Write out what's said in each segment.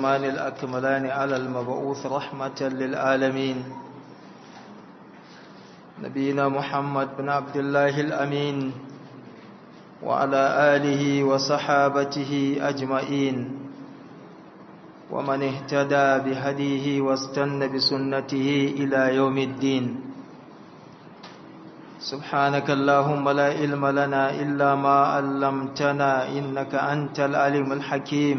الأتمان الأكملان على المبعوث رحمة للعالمين نبينا محمد بن عبد الله الأمين وعلى آله وصحابته أجمعين ومن اهتدى بهديه واستنى بسنته إلى يوم الدين سبحانك اللهم لا علم لنا إلا ما علمتنا إنك أنت العليم الحكيم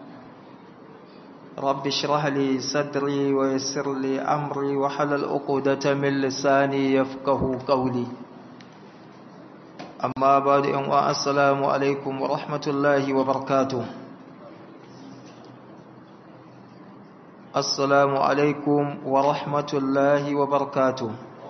رب اشرح لي صدري ويسر لي أمري وحلل عقدة من لساني يفقه قولي أما بعد السلام عليكم ورحمة الله وبركاته السلام عليكم ورحمة الله وبركاته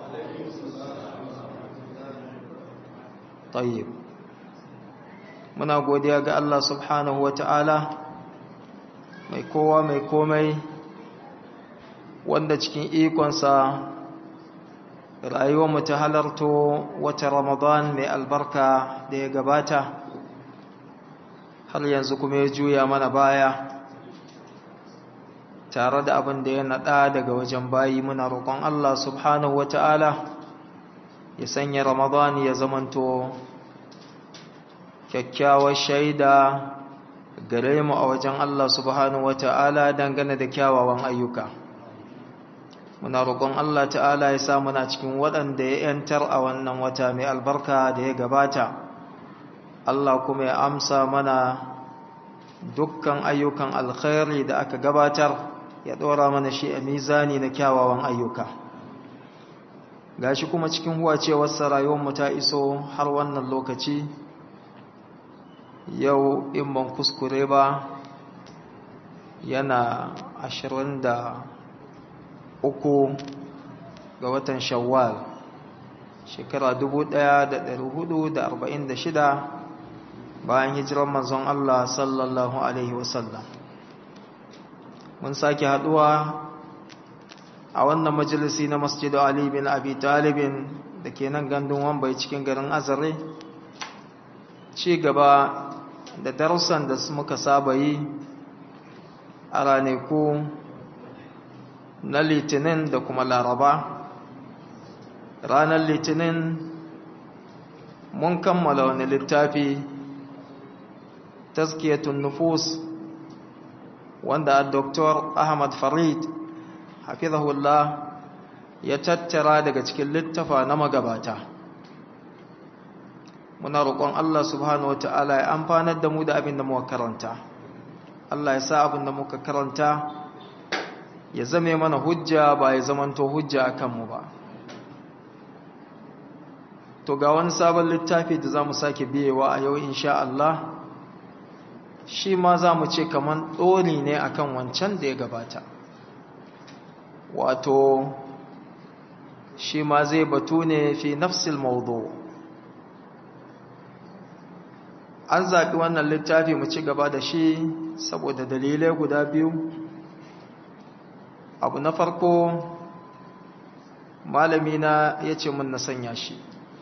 طيب muna godiya ga Allah subhanahu wa ta'ala mai kowa mai komai wanda cikin ikonsa rayuwarmu ta halarto wata ramadan mai albarka da ya gabata har yanzu kuma ya juya mana baya tare da abin da ya naɗa daga wajen bayi muna roƙon Allah subhanahu wa ta'ala ya sanya ramadan ya zamanto kyakkyawar shaida gare mu a wajen Allah subhanahu wata'ala dangane da kyawawan ayyuka muna roƙon Allah ta'ala ya sa muna cikin waɗanda ya yantar a wannan wata mai albarka da ya gabata Allah kuma ya amsa mana dukkan ayyukan alkhairi da aka gabatar ya ɗora mana shi a mizani na kyawawan ayyuka gashi kuma cikin huwacewarsa rayuwarmu ta iso har wannan lokaci yau in ban kuskure ba yana ashirin da uku ga watan shawwal shekara dubu ɗaya da da da arba'in shida bayan hijirar manzon Allah sallallahu Alaihi wasallam mun sake haɗuwa a wannan majalisi na masjidu Ali bin Abi Talibin da ke nan gandun wambai cikin garin azare ci gaba da darussan da muka saba yi a ranaku na litinin da kuma laraba ranar litinin mun kammala wani littafi taskiyatun nufus wanda dr ahmad farid hafizahullah ya tattara daga cikin littafa na magabata muna roƙon Allah subhanahu wata'ala ya amfanar da mu da abin da muka karanta Allah ya sa abin da muka karanta ya zame mana hujja ba ya zamanto hujja a kanmu ba to ga wani sabon littafi da za mu sake biyewa a yau insha Allah shi ma za mu ce kamar ɗori ne akan wancan da ya gabata wato shi ma zai batu ne fi nafsil mawdu' an zaɓi wannan littafi mu ci gaba da shi saboda dalilai guda biyu abu na farko malamina ya ce mun na sanya shi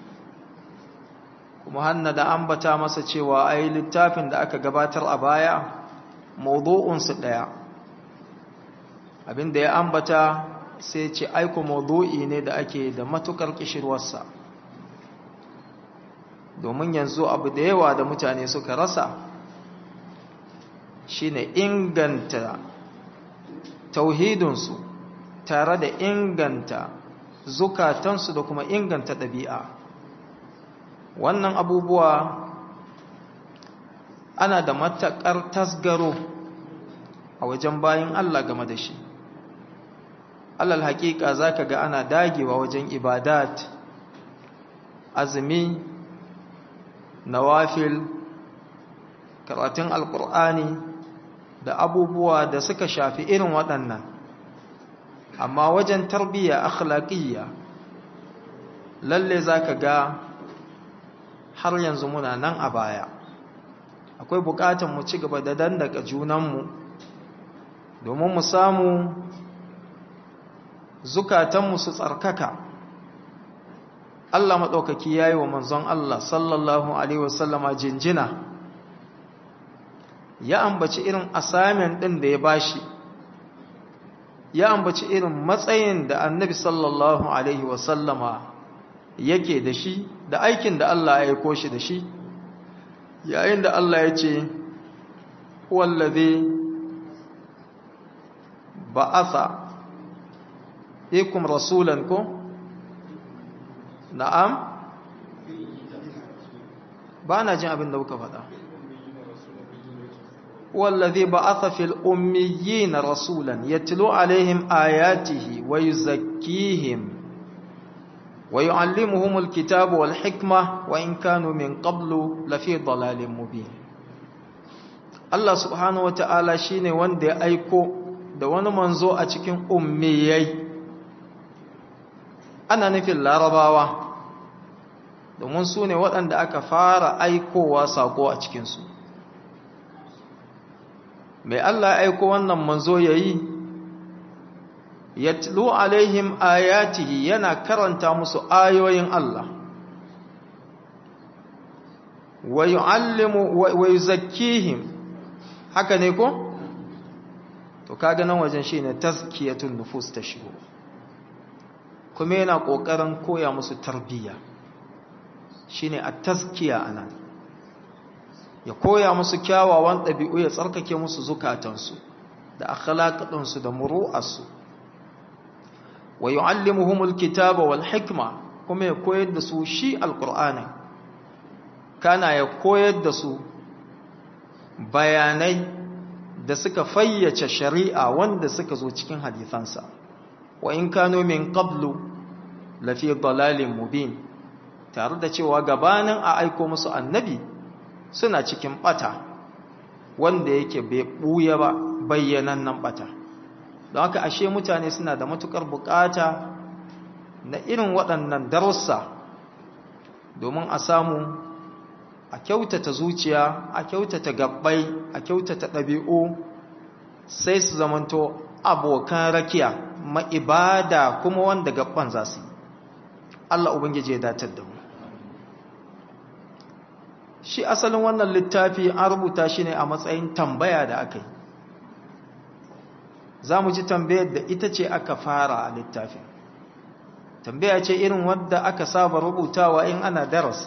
kuma hanna da ambata masa cewa ai littafin da aka gabatar a baya mawdu'unsu ɗaya abinda ya ambata sai ce aiko mawdu'i ne da ake da matukar kishirwarsa domin yanzu abu da yawa da mutane suka rasa shine inganta tauhidinsu tare da inganta zukatansu da kuma inganta ɗabi'a wannan abubuwa ana da mataƙar tasgaro a wajen bayan Allah game da shi alal haƙiƙa za ka ga ana dagewa wajen ibadat azumi nawafil karatun alkur'ani da abubuwa da suka shafi irin waɗannan amma wajen tarbiyya akhlaqiyya lalle zaka ga har yanzu muna nan a baya akwai bukatun mu ci gaba da dandaka junanmu domin mu samu zukatanmu su tsarkaka Allah maɗaukaki ya yi wa manzon Allah sallallahu Alaihi wasallama jinjina ya ambaci irin assignment ɗin da ya bashi ya ambaci irin matsayin da annabi sallallahu alaihi wasallama yake da shi da aikin da Allah ya aiko shi da shi yayin da Allah ya ce wallazi ba'atha ikum rasulan ko na'am ba na jin abin da kuka faɗa wallazi ba'atha fil ummiyina rasulan yatlu alaihim ayatihi wa yuzakkihim wa yu'allimuhumul kitaba wal hikma wa in kanu min qablu lafi dalalin mubin Allah subhanahu wata'ala shine wanda ya aiko da wani manzo a cikin ummiyai ana nufin larabawa domin su ne waɗanda aka fara aikowa sako a cikinsu mai Allah aiko wannan manzo ya yi yatlu alaihim ayatihi yana karanta musu ayoyin Allah wa yu'allimu wa yuzakkihim haka ne ko to kaga nan wajen shine tazkiyatun nufus ta shigo kuma yana kokarin koya musu tarbiyya shine at-tazkiya anan ya koya musu kyawawan ɗabi'u ya tsarkake musu zukatansu da akhlaqinsu da muru'arsu wa yu'allimuhumul kitaba wal hikma kuma ya koyar da su shi alqur'ani kana ya koyar da su bayanai da suka fayyace shari'a wanda suka zo cikin hadisansa wa in kano min qablu lafi dalalin mubin tare da cewa gabanin a aiko musu annabi suna cikin bata wanda yake bai buya ba bayyanannen bata don haka ashe mutane suna da matukar bukata na irin waɗannan darussa domin a samu a kyautata zuciya a kyautata gabbai a kyautata ɗabi'u sai su zamanto abokan rakiya ma'ibada kuma wanda gabban za su yi Allah Ubangiji ya datar da mu shi asalin wannan littafi an rubuta shi ne a matsayin tambaya da aka yi za mu ji tambayar da ita ce aka fara a littafin tambaya ce irin wadda aka saba rubutawa in ana darasi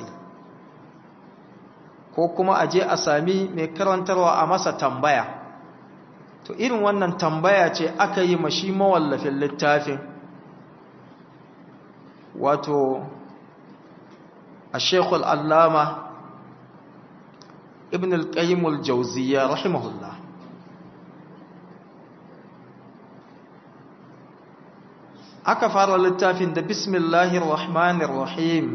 ko kuma a je a sami mai karantarwa a masa tambaya to irin wannan tambaya ce aka yi mashi mawallafin littafin wato a shekul allama ibn al-qayyimul jauziya rahimahullah aka fara littafin da bismillahir rahmanir rahim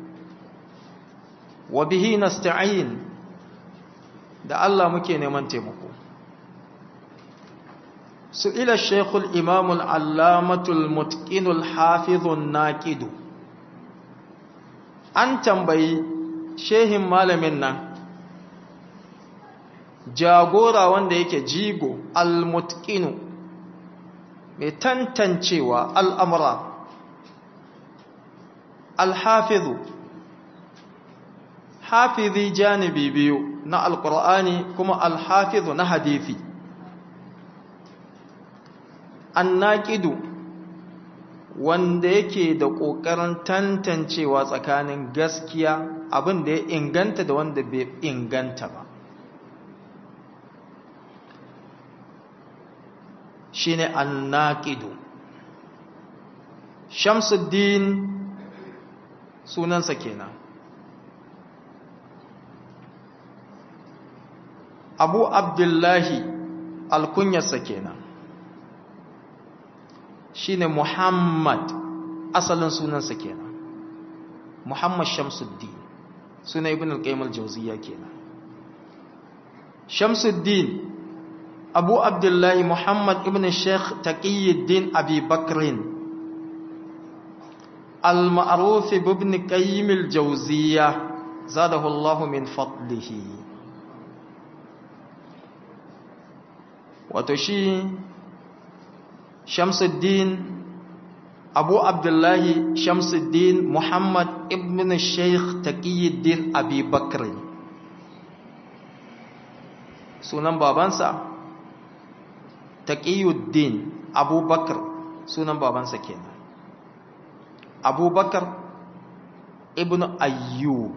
wa bihi nasta'in da Allah muke neman taimako su'ila shaykhul imam al-allamatul mutqinul hafizun naqidu an tambayi shehin malamin nan jagora wanda yake jigo al-mutqinu mai tantancewa al'amura al-hafizu hafizi janibi biyu na alkur'ani kuma alhafizu na hadithi annaqidu wanda yake da ƙoƙarin tantancewa tsakanin gaskiya abin da ya inganta da wanda bai inganta ba shine annaqidu shamsuddin sunansa kenan abu abdullahi alkunyarsa kenan shine muhammad asalin sunansa kenan muhammad shamsuddin suna ibn al-qayyim al-jawziyya kenan shamsuddin abu abdullahi muhammad ibn sheikh taqiyuddin abi bakrin al-ma'ruf ibn qayyim al-jawziyya zadahu allah min fadlihi wato shi shamsuddin abu abdullahi shamsuddin muhammad ibn sheikh taqiyuddin abi bakr sunan babansa taqiyuddin abubakar sunan babansa kenan abubakar ibn ayyub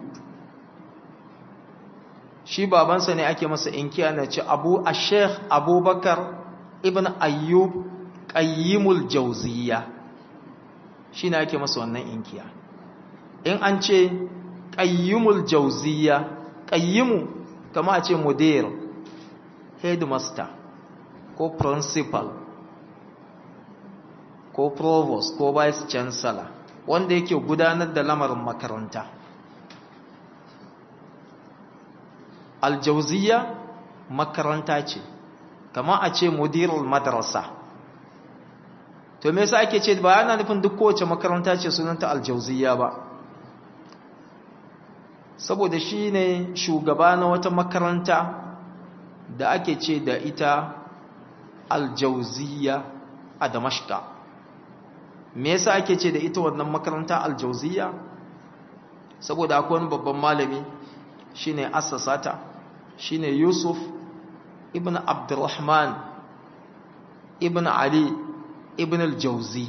shi babansa ne ake masa inkiya na ce abu a sheikh abubakar ibn ayyub qayyimul jauziya shi ne ake masa wannan inkiya in an ce qayyimul jauziya qayyimu kama a ce mudir headmaster ko principal ko provost ko vice chancellor wanda yake gudanar da lamarin makaranta aljauziya makaranta ce kama a ce mudirul madrasa to me yasa ake ce ba yana nufin duk kowace makaranta ce sunanta aljauziya ba saboda shi ne shugaba na wata makaranta da ake ce da ita aljauziya a damashka me yasa ake ce da ita wannan makaranta aljauziya saboda akwai wani babban malami shine assasata shine Yusuf ibn Abdurrahman ibn Ali ibn al-Jawzi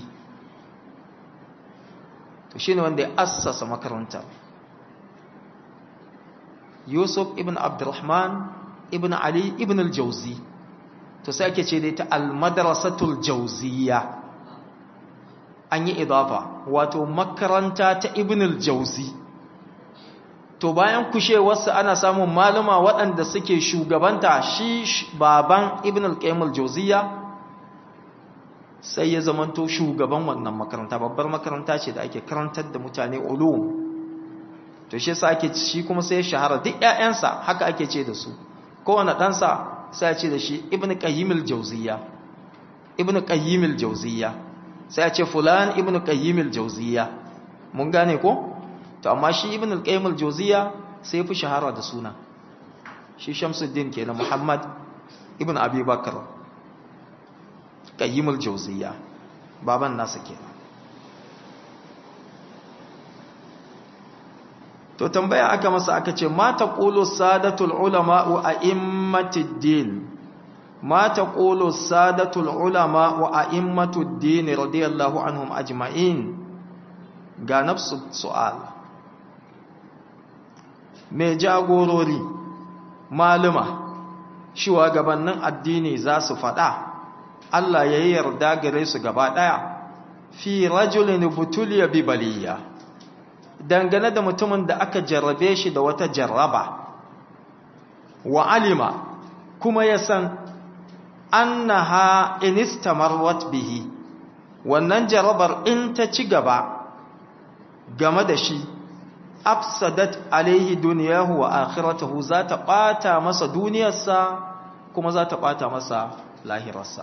to shine wanda ya assasa makarantar Yusuf ibn Abdurrahman ibn Ali ibn al-Jawzi to sai ake ce da ita al-madrasatul jawziyya an yi idafa wato makaranta ta ibn al-Jawzi to bayan kushewarsa ana samun malama waɗanda suke shugabanta shi baban ibn al-qayyim al-jawziya sai ya zamanto shugaban wannan makaranta babbar makaranta ce da ake karantar da mutane ulum to shi yasa ake shi kuma sai ya shahara duk ƴaƴansa haka ake ce da su kowane ɗansa sai ya ce da shi ibn qayyim al-jawziya ibn qayyim al-jawziya sai ya ce fulan ibn qayyim al-jawziya mun gane ko to amma shi ibn al-qayyim al-jawziya sai fi shahara da suna shi shamsuddin kenan muhammad ibn abi bakr qayyim al-jawziya baban nasa kenan to tambaya aka masa aka ce ma taqulu sadatul ulama wa a'immatid din ma taqulu sadatul ulama wa a'immatud din radiyallahu anhum ajma'in ga nafsu su'al mai jagorori maluma shugabannin addini za su faɗa Allah ya yi yarda gare su gaba ɗaya fi rajulin butuliya bi baliya dangane da mutumin da aka jarrabe shi da wata jarraba wa alima kuma ya san annaha inistamarwat bihi wannan jarrabar in ta ci gaba game da shi afsadat alaihi duniyahu wa akhiratahu za ta bata masa duniyarsa kuma za ta bata masa lahirarsa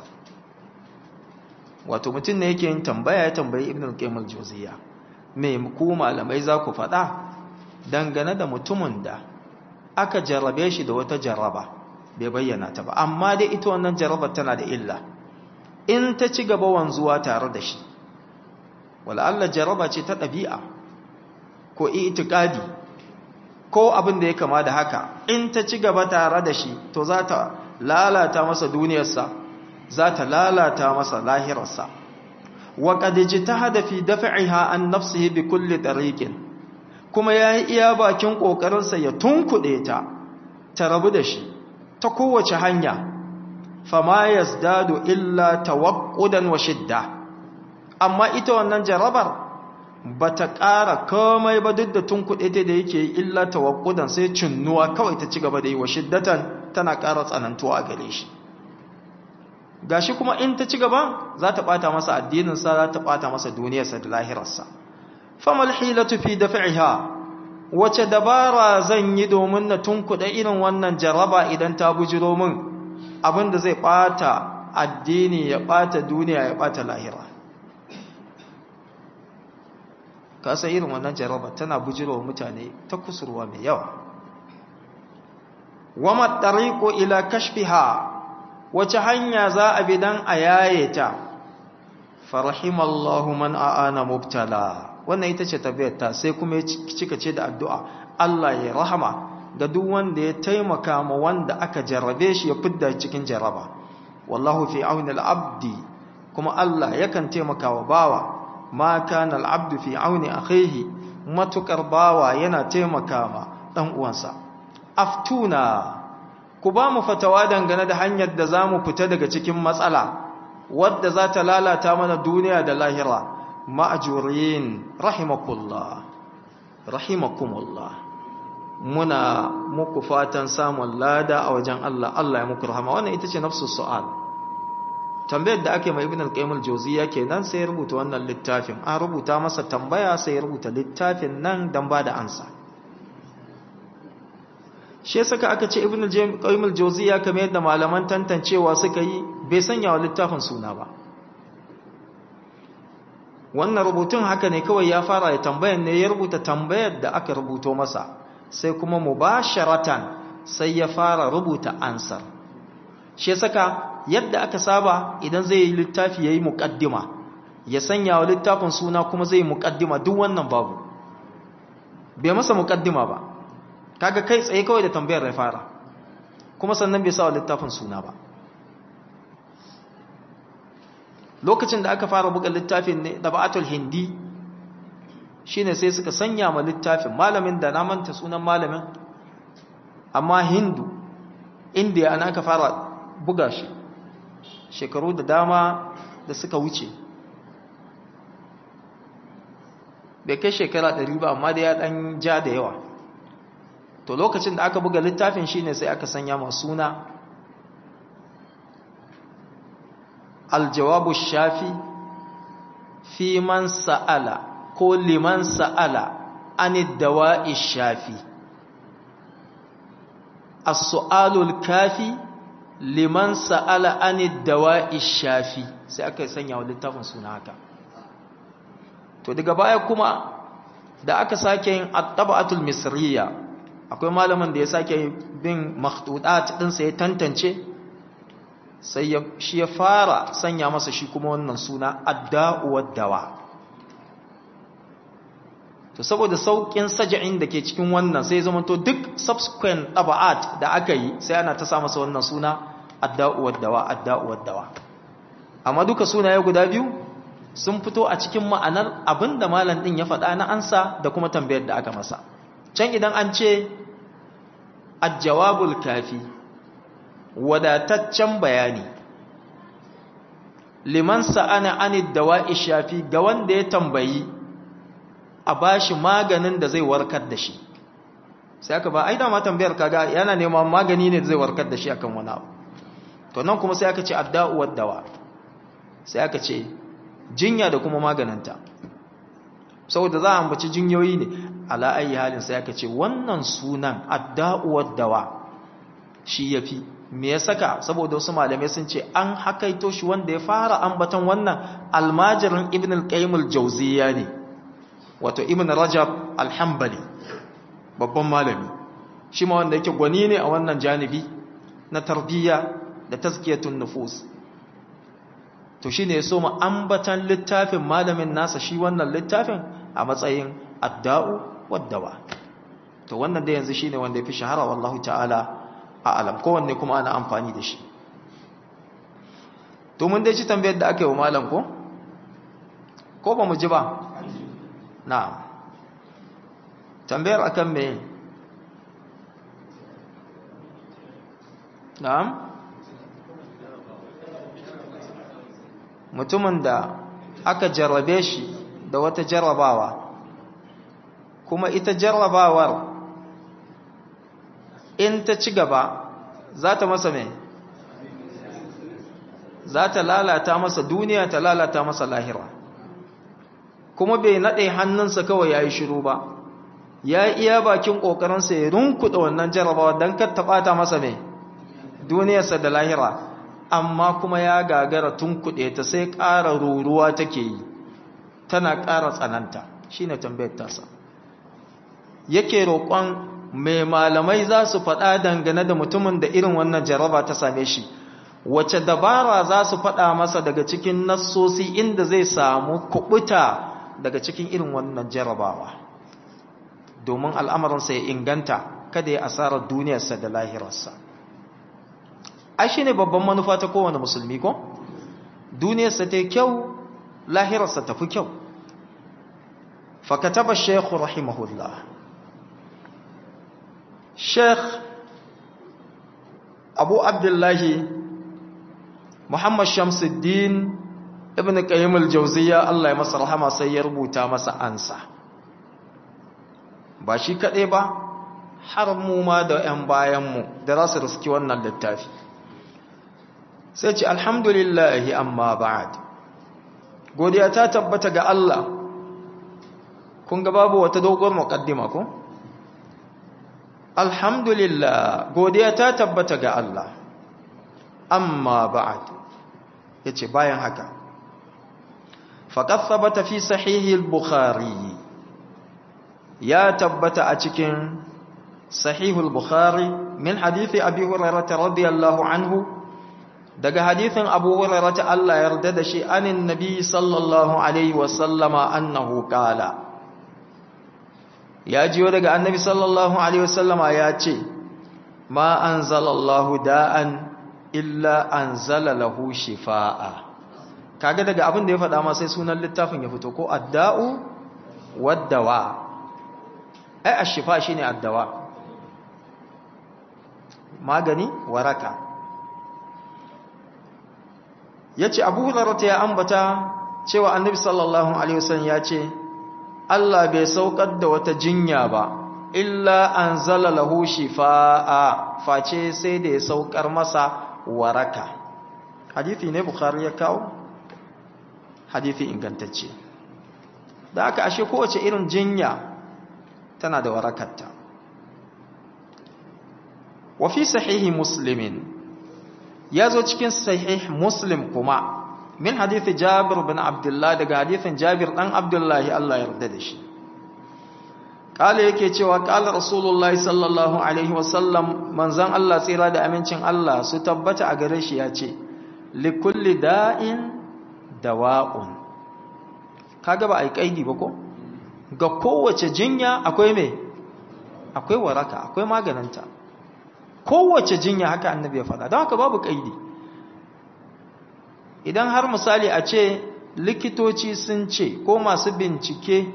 wato mutum ne yake yin tambaya ya tambayi ibn al-qayyim al-jawziyya me ku malamai za ku faɗa dangane da mutumin da aka jarrabe shi da wata jarraba bai bayyana ta ba amma dai ita wannan jarrabar tana da illa in ta ci gaba wanzuwa tare da shi wala Allah jarraba ce ta ɗabi'a ko itikadi ko abin da ya kama da haka in ta ci gaba tare da shi to za ta lalata masa duniyarsa za ta lalata masa lahirarsa wa qad jitahada fi daf'iha an nafsihi bi kulli tariqin kuma yayi iya bakin kokarinsa ya tunkuɗe ta ta rabu da shi ta kowace hanya fama yazdadu illa tawaqqudan wa shidda amma ita wannan jarabar ba ta ƙara komai ba duk da tun kuɗe ta da yake yi illa tawakkudan sai cinnuwa kawai ta ci gaba da yi wa shiddatan tana ƙara tsanantuwa a gare shi gashi kuma in ta ci gaba za ta ɓata masa addininsa za ta ɓata masa duniyarsa da lahirarsa famal hilatu fi daf'iha wace dabara zan yi domin na tunkuɗe irin wannan jaraba idan ta bujiro min abinda zai ɓata addini ya ɓata duniya ya ɓata lahira kasa irin wannan jaraba tana bujirowa mutane ta kusurwa mai yawa wama tariqu ila kashfiha wace hanya za a bi dan a yaye ta farahimallahu man aana mubtala wannan ita ce tabbata sai kuma cika ce da addu'a Allah ya rahama ga duk wanda ya taimaka ma wanda aka jarrabe shi ya fidda cikin jarraba wallahu fi auni al-abdi kuma Allah yakan taimaka wa bawa ma kana al-abdu fi auni akhihi matukar bawa yana taimaka ma dan uwansa aftuna ku ba mu fatawa dangane da hanyar da zamu fita daga cikin matsala wadda za ta lalata mana duniya da lahira ma'ajurin rahimakullah rahimakumullah muna muku fatan samun lada a wajen Allah Allah ya muku rahama wannan ita ce nafsu su'al tambayar da ake mai ibn al-qayyim al-jawziyya kenan sai ya rubuta wannan littafin an rubuta masa tambaya sai ya rubuta littafin nan dan ba da ansa shi saka aka ce ibn al-qayyim al-jawziyya kamar yadda malaman tantancewa suka yi bai sanya wa littafin suna ba wannan rubutun haka ne kawai ya fara ya tambayar ne ya rubuta tambayar da aka rubuto masa sai kuma mubasharatan sai ya fara rubuta ansar shi saka yadda aka saba idan zai yi littafi yayi muqaddima ya sanya wa littafin suna kuma zai yi muqaddima duk wannan babu bai masa muqaddima ba kaga kai tsaye kawai da tambayar ya fara kuma sannan bai sa wa littafin suna ba lokacin da aka fara buga littafin ne da ba'atul hindi shine sai suka sanya ma littafin malamin da na manta sunan malamin amma hindu indiya ana aka fara buga shi shekaru da dama da suka wuce bai kai shekara ɗari ba amma da ya ɗan ja da yawa to lokacin da aka buga littafin shine sai aka sanya ma suna aljawabu shafi fi man sa'ala ko liman sa'ala anid dawa'i shafi as-su'alul kafi liman sa'ala anid dawa'i shafi sai aka sanya wa littafin suna haka to daga baya kuma da aka sake yin at-tab'atul misriya akwai malamin da ya sake bin makhtutat din sai ya tantance sai shi ya fara sanya masa shi kuma wannan suna adda'u wad-dawa to saboda saukin saja'in da ke cikin wannan sai zama to duk subsequent taba'at da aka yi sai ana ta sa masa wannan suna adda'u wad-dawa adda'u wad-dawa amma duka sunaye guda biyu sun fito a cikin ma'anar abinda malam din ya faɗa na ansa da kuma tambayar da aka masa can idan an ce al-jawabul kafi wadataccen bayani liman sa'ana anid dawa'i shafi ga wanda ya tambayi a bashi maganin da zai warkar da shi sai aka ba ai da ma tambayar kaga yana neman magani ne da zai warkar da shi akan wani abu to nan kuma sai aka ce adda'u wad-dawa sai aka ce jinya da kuma maganinta saboda za a ambaci jinyoyi ne ala ayi halin sai aka ce wannan sunan adda'u wad-dawa shi yafi me ya saka saboda wasu malamai sun ce an hakaito shi wanda ya fara ambaton wannan almajirin ibn al-qayyim al-jawziyya ne wato ibn rajab al-hanbali babban malami shi ma wanda yake gwani ne a wannan janibi na tarbiyya da tazkiyatun nufus to shine ya so mu ambatan littafin malamin nasa shi wannan littafin a matsayin adda'u wad-dawa to wannan da yanzu shine wanda yafi shahara wallahu ta'ala a alam kowanne kuma ana amfani da shi to mun dai ci tambayar da aka yi wa malam ko ko ba mu ji ba na tambayar akan me na'am mutumin da aka jarrabe shi da wata jarrabawa kuma ita jarrabawar in ta ci gaba za ta masa mai za ta lalata masa duniya ta lalata masa lahira kuma bai naɗe hannunsa kawai ya yi shiru ba ya iya bakin ƙoƙarinsa ya runkuɗa wannan jarabawa don kar ta ɓata masa mai duniyarsa da lahira amma kuma ya gagara tun kuɗe ta sai ƙara ruruwa take yi tana ƙara tsananta shi ne tambayar tasa yake roƙon mai malamai za su faɗa dangane da mutumin da irin wannan jaraba ta same shi wace dabara za su faɗa masa daga cikin nassosi inda zai samu kuɓuta daga cikin irin wannan jarabawa domin al'amarinsa ya inganta kada ya asarar duniyarsa da lahirarsa ai shine babban manufa ta kowane musulmi ko duniyarsa ta kyau lahirarsa ta fi kyau fakataba shaykh rahimahullah shaykh abu abdullahi muhammad shamsuddin ibn qayyim al-jawziyya Allah ya masa rahama sai ya rubuta masa ansa ba shi kaɗai ba har mu ma da 'yan bayanmu da za su riski wannan littafi sai ce alhamdulillahi amma ba'ad godiya ta tabbata ga Allah kun ga babu wata dogon muqaddima ko alhamdulillah godiya ta tabbata ga Allah amma ba'ad yace bayan haka faqad thabata fi sahihi al-bukhari ya tabbata a cikin sahihul bukhari min hadithi abi hurairah radiyallahu anhu daga hadithin abu hurairah Allah yarda da shi anin nabi sallallahu alaihi wasallama annahu qala ya jiyo daga annabi sallallahu alaihi wasallama ya ce ma anzalallahu da'an illa anzala lahu shifaa kaga daga abin da ya faɗa ma sai sunan littafin ya fito ko adda'u waddawa ai ashifa shine addawa magani waraka yace Abu Hurairah ya ambata cewa Annabi sallallahu alaihi wasallam yace Allah bai saukar da wata jinya ba illa anzala lahu shifaa face sai da ya saukar masa waraka hadisi ne Bukhari ya kawo hadisi ingantacce da aka ashe kowace irin jinya tana da warakarta wa fi sahihi muslimin ya zo cikin sahih muslim kuma min hadithi jabir bin abdullah daga hadithin jabir dan abdullahi Allah ya yarda da shi kala yake cewa kala rasulullahi sallallahu alaihi wasallam manzon Allah tsira da amincin Allah su tabbata a gare shi ya ce likulli da'in dawa'un kaga ba ai kaidi ba ko ga kowace jinya akwai me akwai waraka akwai maganinta kowace jinya haka annabi ya faɗa don haka babu kaidi idan har misali a ce likitoci sun ce ko masu bincike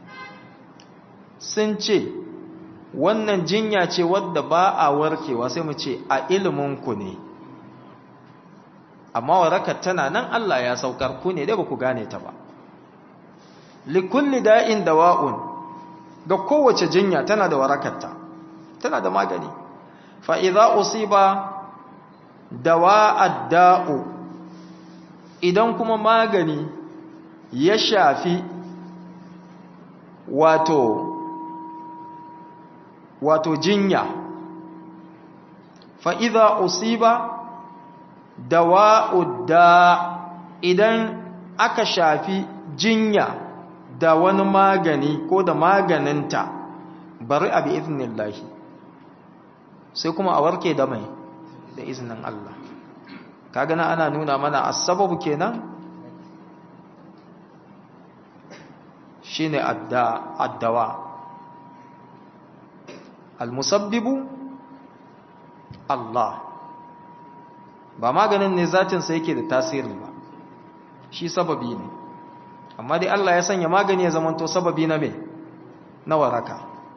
sun ce wannan jinya ce wadda ba a warkewa sai mu ce a iliminku ne amma warakar tana nan Allah ya saukar ku ne dai ba ku gane ta ba likulli da'in dawa'un ga kowace jinya tana da warakarta tana da magani fa idza usiba dawa'ad da'u idan kuma magani ya shafi wato wato jinya fa idza usiba dawa'ud da idan aka shafi jinya da wani magani ko da maganinta bari a bi iznillahi sai kuma a warke da mai da iznin Allah kaga na ana nuna mana as-sababu kenan shine adda addawa al-musabbibu Allah ba maganin ne zatin sa yake da tasiri ba shi sababi ne amma dai Allah ya sanya magani ya zamanto sababi na me na waraka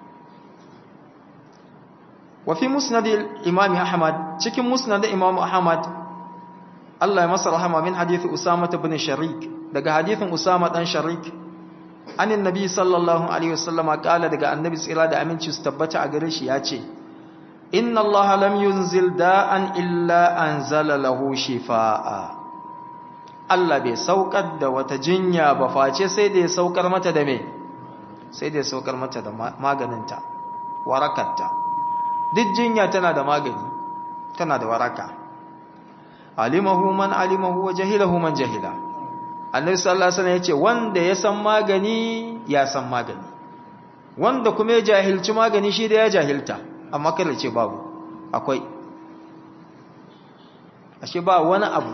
wa fi musnad al-imam Ahmad cikin musnad Imam Ahmad Allah ya masa rahama min hadisi Usama ibn Sharik daga hadisin Usama dan Sharik anin nabi sallallahu alaihi wasallama kala daga annabi tsira da aminci su tabbata a gare shi ya ce inna allaha lam yunzil da'an illa anzala lahu shifaa Allah bai saukar da wata jinya ba face sai da ya saukar mata da me sai da ya saukar mata da maganinta warakarta duk jinya tana da magani tana da waraka alimahu man alimahu wa jahilahu man jahila annabi sallallahu alaihi wasallam yace wanda ya san magani ya san magani wanda kuma ya jahilci magani shi da ya jahilta amma kada ce babu akwai ashe ba wani abu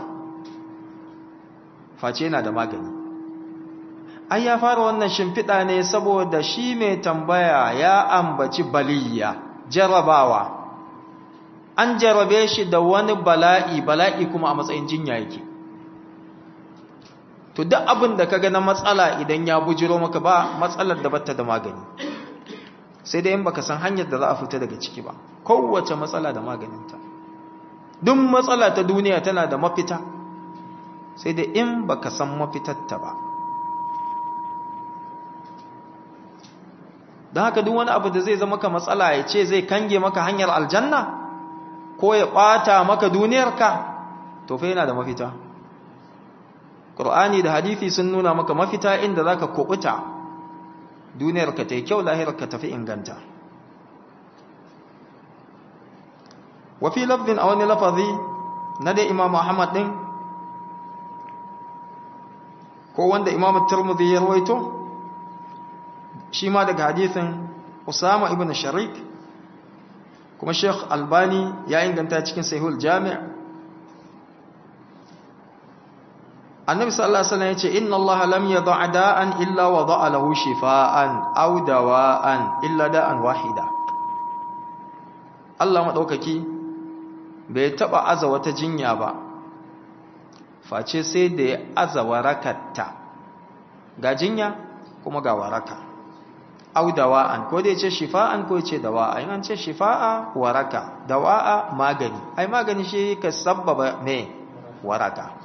face yana da magani ai ya fara wannan shimfiɗa ne saboda shi mai tambaya ya ambaci baliya jarabawa an jarabe shi da wani bala'i bala'i kuma a matsayin jinya yake to duk abin da kaga na matsala idan ya bujiro maka ba matsalar da bata da magani sai dai in baka san hanyar da za a fita daga ciki ba kowace matsala da maganinta duk matsala ta duniya tana da mafita sai dai in baka san mafitarta ba don haka duk wani abu da zai zama ka matsala ya ce zai kange maka hanyar aljanna ko ya ɓata maka duniyarka to fa yana da mafita ƙur'ani da hadithi sun nuna maka mafita inda za ka kuɓuta duniyarka ta yi kyau lahirarka tafi inganta wafi lafzin a wani lafazi na dai imam Muhammad ɗin ko wanda imam turmudi ya rawaito shi ma daga hadithin usama ibn sharik kuma sheikh albani ya inganta cikin sahihul jami' annabi sallallahu alaihi wasallam yace inna allaha lam yad'a da'an illa wada'a lahu shifaa'an aw dawa'an illa da'an wahida Allah madaukaki bai taba aza wata jinya ba face sai da ya aza warakatta ga jinya kuma ga waraka aw dawa'an ko dai ce shifa'an ko ce dawa'a in an ce shifa'a waraka dawa'a magani ai magani shi ka sabbaba me waraka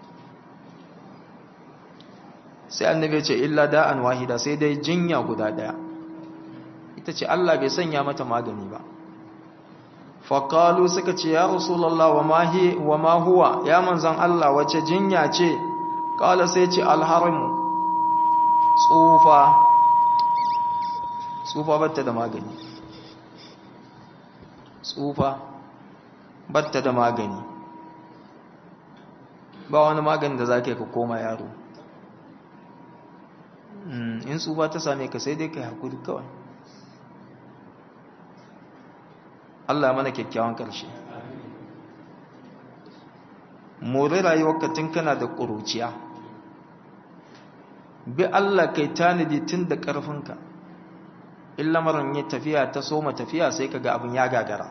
sai annabi ce illa da'an wahida sai dai jinya guda daya ita ce Allah bai sanya mata magani ba faqalu suka ce ya rasulullah wa ma hi wa ma huwa ya manzon Allah wace jinya ce kala sai ce alharim tsufa tsufa batta da magani tsufa batta da magani ba wani magani da zaka ka koma yaro in tsufa ta same ka sai dai ka hakuri kawai Allah mana kyakkyawan ƙarshe more rayuwarka tun kana da ƙuruciya bi Allah kai tanadi tun da ƙarfinka in lamarin yi tafiya ta soma tafiya sai ka ga abin ya gagara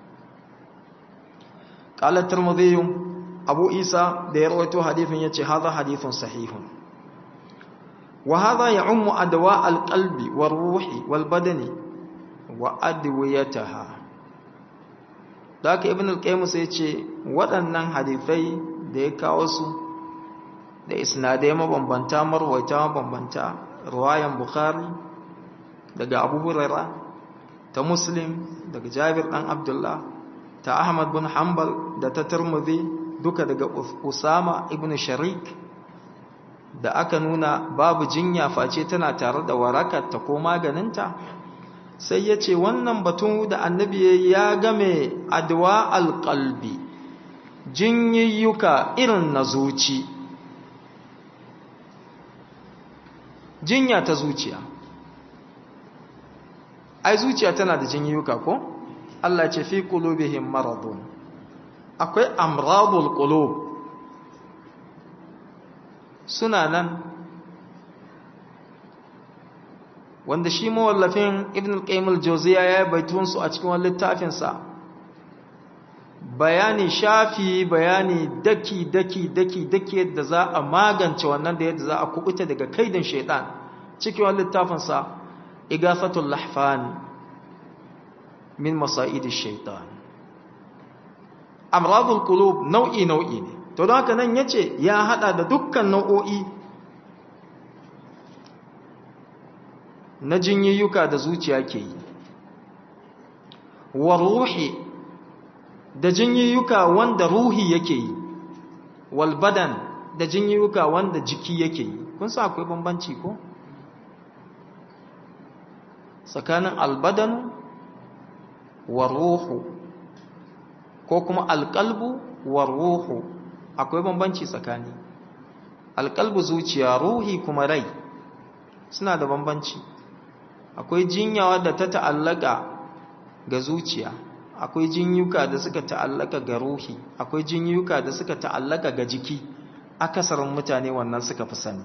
ƙalar turmuziyyun abu isa da ya rawaito hadifin ya ce haza hadifin sahihun وهذا يعم أدواء القلب والروح والبدن وأدويتها ذاك ابن القيم سيتي waɗannan hadisai da ya kawo su da isnadai mabambanta marwaita mabambanta ruwayan bukhari daga abu huraira ta muslim daga jabir ɗan abdullah ta ahmad bin hanbal da ta turmuzi duka daga usama ibn sharik da aka nuna babu jinya face tana tare da warakarta ko maganinta sai ya ce wannan batun da annabi ya game adwa alƙalbi jinyiyyuka irin na zuci jinya ta zuciya ai zuciya tana da jinyiyyuka ko Allah ce fi qulubihim maradun akwai amradul qulub suna nan wanda shi mawallafin ibn al-qayyim al-jawziya ya baitun su a cikin wani littafin sa bayani shafi bayani daki daki daki daki yadda za a magance wannan da yadda za a kubuta daga kaidin shaytan cikin wani littafin sa igafatul lahfan min masa'id ash-shaytan amradul qulub nau'i nau'i ne to don haka nan ya ce ya hada da dukkan nau'o'i na jinyiyyuka da zuciya ke yi wa ruhi da jinyiyyuka wanda ruhi yake yi wal badan da jinyiyyuka wanda jiki yake yi kun sa akwai bambanci ko tsakanin albadanu wa ruhu ko kuma alƙalbu wa ruhu akwai bambanci tsakani alƙalbu zuciya ruhi kuma rai suna da bambanci akwai jinyawa da ta ta'allaka ga zuciya akwai jinyuka da suka ta'allaka ga ruhi akwai jinyuka da suka ta'allaka ga jiki akasarin mutane wannan suka fi sani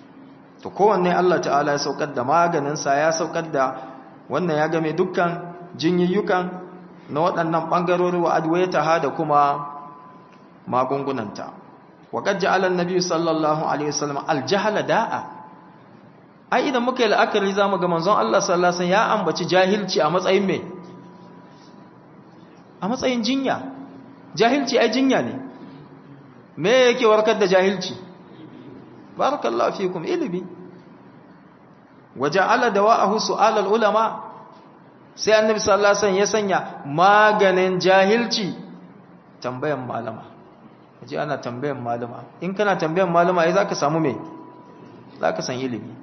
to kowanne Allah ta'ala ya saukar da maganinsa ya saukar da wannan ya game dukkan jinyayyukan na waɗannan ɓangarori wa adwaitaha da kuma magungunanta wa qad ja'ala an-nabi sallallahu alaihi wasallam al-jahala da'a ai idan muka yi la'akari zamu ga manzon Allah sallallahu alaihi wasallam ya ambaci jahilci a matsayin me a matsayin jinya jahilci ai jinya ne me yake warkar da jahilci barakallahu fikum ilimi waja'ala dawa'ahu su'al al-ulama sai annabi sallallahu alaihi wasallam ya sanya maganin jahilci tambayan malama kaje ana tambayan malama in kana tambayan malama ai zaka samu me zaka san ilimi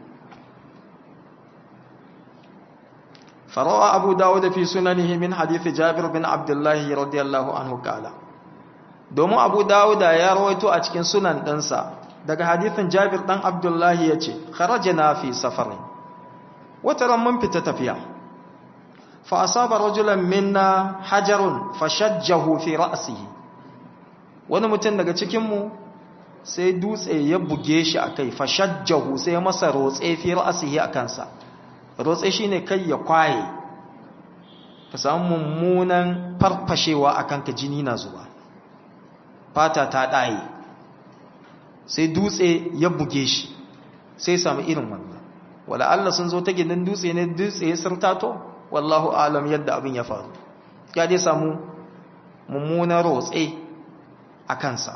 فروى أبو داود في سننه من حديث جابر بن عبد الله رضي الله عنه قال domin abu dawuda ya rawaito a cikin sunan ɗansa daga hadithin jabir ɗan abdullahi ya ce kharajina fi safarin wata ran mun fita tafiya fa asaba rajulan minna hajarun fashajjahu fi ra'sihi wani mutum daga cikin mu sai dutse ya buge shi akai fashajjahu sai masa rotse fi ra'sihi akan sa rotse shine kai ya kwaye ka samu mummunan farfashewa akan ka jini na zuwa fata ta ɗaye sai dutse ya buge shi sai samu irin wannan wala Allah sun zo ta ginin dutse ne dutse ya sirtato wallahu alam yadda abin ya faru ya dai samu mummunan rotse a kansa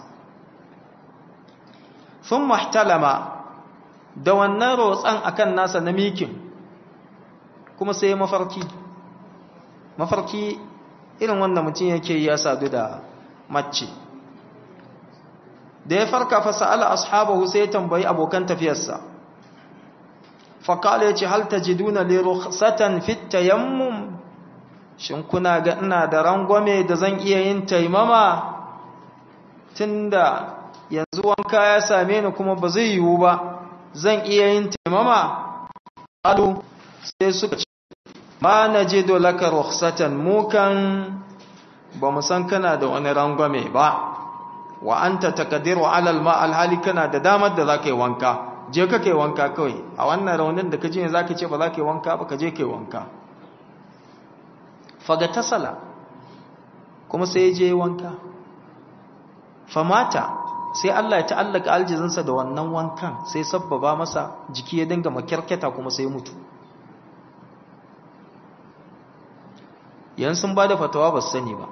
sun mahtalama da wannan rotsan akan nasa na mikin kuma sai mafarki mafarki irin wannan mutum yake ya sadu da mace da ya farka fa sa'ala ashabahu sai ya tambayi abokan tafiyarsa fa kala yace hal tajiduna li rukhsatan fit tayammum shin kuna ga ina da rangwame da zan iya yin taimama tunda yanzu wanka ya same ni kuma ba zai yiwu ba zan iya yin taimama alu sai suka ce ma najidu laka rukhsatan mukan ba mu san kana da wani rangwame ba wa anta taqdiru ala alma alhali kana da damar da zaka yi wanka je ka kai wanka kawai a wannan raunin da kaje ne zaka ce ba zaka yi wanka ba ka je kai wanka faga tasala kuma sai je wanka famata sai Allah ya ta'allaka aljizinsa da wannan wankan sai sabbaba masa jiki ya dinga makyarketa kuma sai mutu yan sun bada fatawa ba su sani ba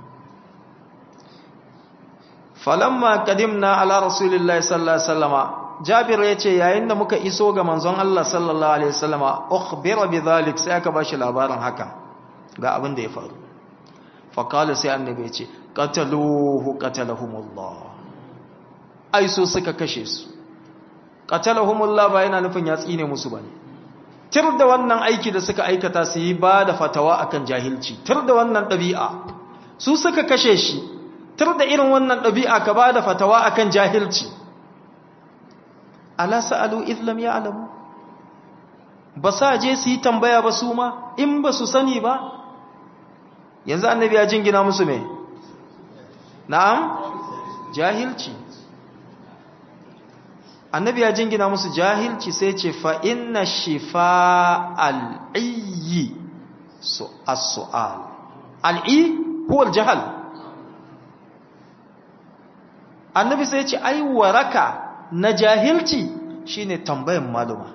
falamma qadimna ala rasulillahi sallallahu alaihi wasallama jabir yace yayin da muka iso ga manzon Allah sallallahu alaihi wasallama ukhbira bidhalik sai aka bashi labarin haka ga abin da ya faru fa qala sai annabi yace qataluhu qatalahumullah ai so suka kashe su qatalahumullah ba yana nufin ya tsine musu bane tir da wannan aiki da suka aikata su yi ba da fatawa akan jahilci tir da wannan ɗabi'a su suka kashe shi tir da irin wannan ɗabi'a ka ba da fatawa akan jahilci ala sa'alu islam ya alamu ba sa je su yi tambaya ba su ma in ba su sani ba yanzu annabi ya jingina musu me na'am jahilci annabi ya jingina musu jahilci sai ce fa inna shifa al'iyyi su as-su'al al'i huwa al-jahl annabi sai ce ai waraka na jahilci shine tambayan maluma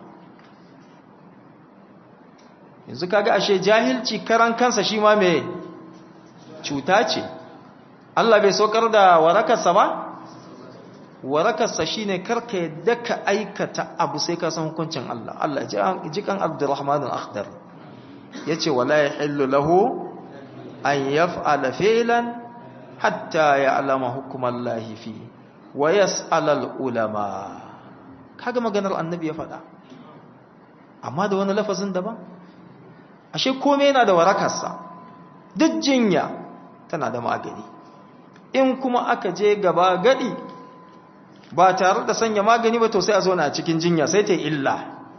yanzu kaga ashe jahilci karan kansa shi ma me cuta ce Allah bai saukar da warakarsa ba warakarsa shine karka yadda ka aikata abu sai ka san hukuncin Allah Allah ji kan Abdurrahman al-Akhdar yace wala yahillu lahu an yaf'ala fi'lan hatta ya'lama hukmallahi fi wa yas'al al-ulama kaga maganar annabi ya faɗa amma da wani lafazin daban ashe komai yana da warakarsa duk jinya tana da magani in kuma aka je gaba gadi ba tare da sanya magani ba to sai a zo na cikin jinya sai ta illa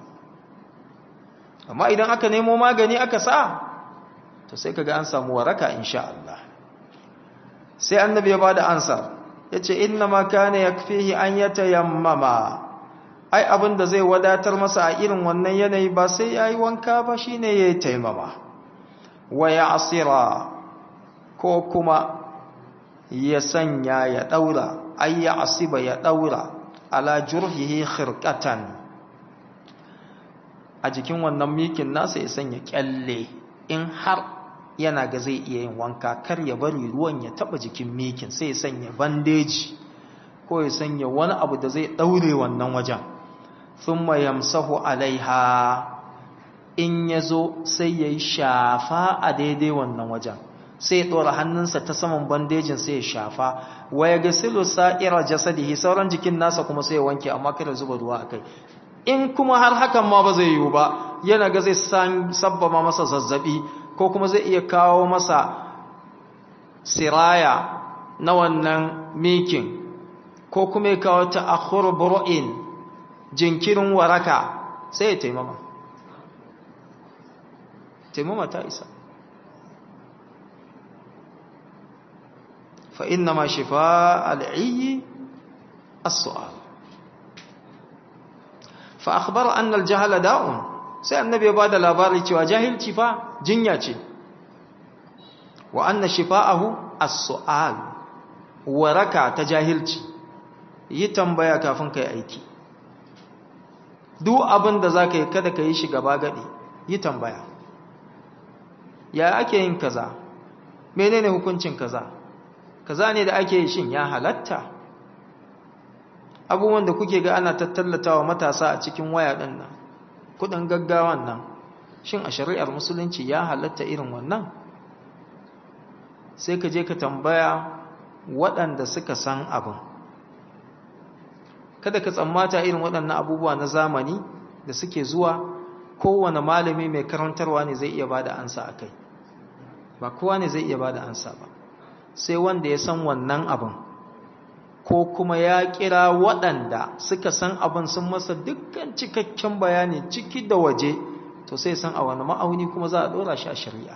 amma idan aka nemo magani aka sa to sai kaga an samu waraka insha Allah sai annabi ya bada ansar yace inna ma kana yakfihi an yatayammama ai abin da zai wadatar masa a irin wannan yanayi ba sai yayi wanka ba shine yayi taimama wa ya asira ko kuma ya sanya ya daura ay ya asiba ya daura ala jurhihi khirqatan a jikin wannan mikin nasa ya sanya kyalle in har yana ga zai iya yin wanka kar ya bari ruwan ya taba jikin mikin sai ya sanya bandeji ko ya sanya wani abu da zai daure wannan wajen thumma yamsahu alaiha in yazo sai yayi shafa a daidai wannan wajen sai ya dora hannunsa ta saman bandejin sai ya shafa wa ya gasilu sa'ira jasadihi sauran jikin nasa kuma sai ya wanke amma kada zuba ruwa akai in kuma har hakan ma ba zai yiwu ba yana ga zai sabbama masa zazzabi ko kuma zai iya kawo masa siraya na wannan mikin ko kuma ya kawo ta akhur buru'in jinkirin waraka sai ya taimama taimama ta isa fa inna ma shifa al'iyyi as-su'al fa akhbara anna al-jahala da'un sai annabi ya bada labari cewa jahilci fa jinya ce wa anna shifa'ahu as-su'al waraka ta jahilci yi tambaya kafin kai aiki duk abin da zaka yi kada ka yi shi gaba gadi yi tambaya ya ake yin kaza menene hukuncin kaza kaza ne da ake yi shin ya halatta abubuwan da kuke ga ana tattallatawa matasa a cikin waya din nan kudin gaggawan nan shin a shari'ar musulunci ya halatta irin wannan sai ka je ka tambaya waɗanda suka san abin kada ka tsammata irin waɗannan abubuwa na zamani da suke zuwa kowane malami mai karantarwa ne zai iya bada ansa a kai ba kowa ne zai iya bada ansa ba sai wanda ya san wannan abin ko kuma ya kira waɗanda suka san abin sun masa dukkan cikakken bayani ciki da waje to sai san a wani ma'auni kuma za a ɗora shi a shari'a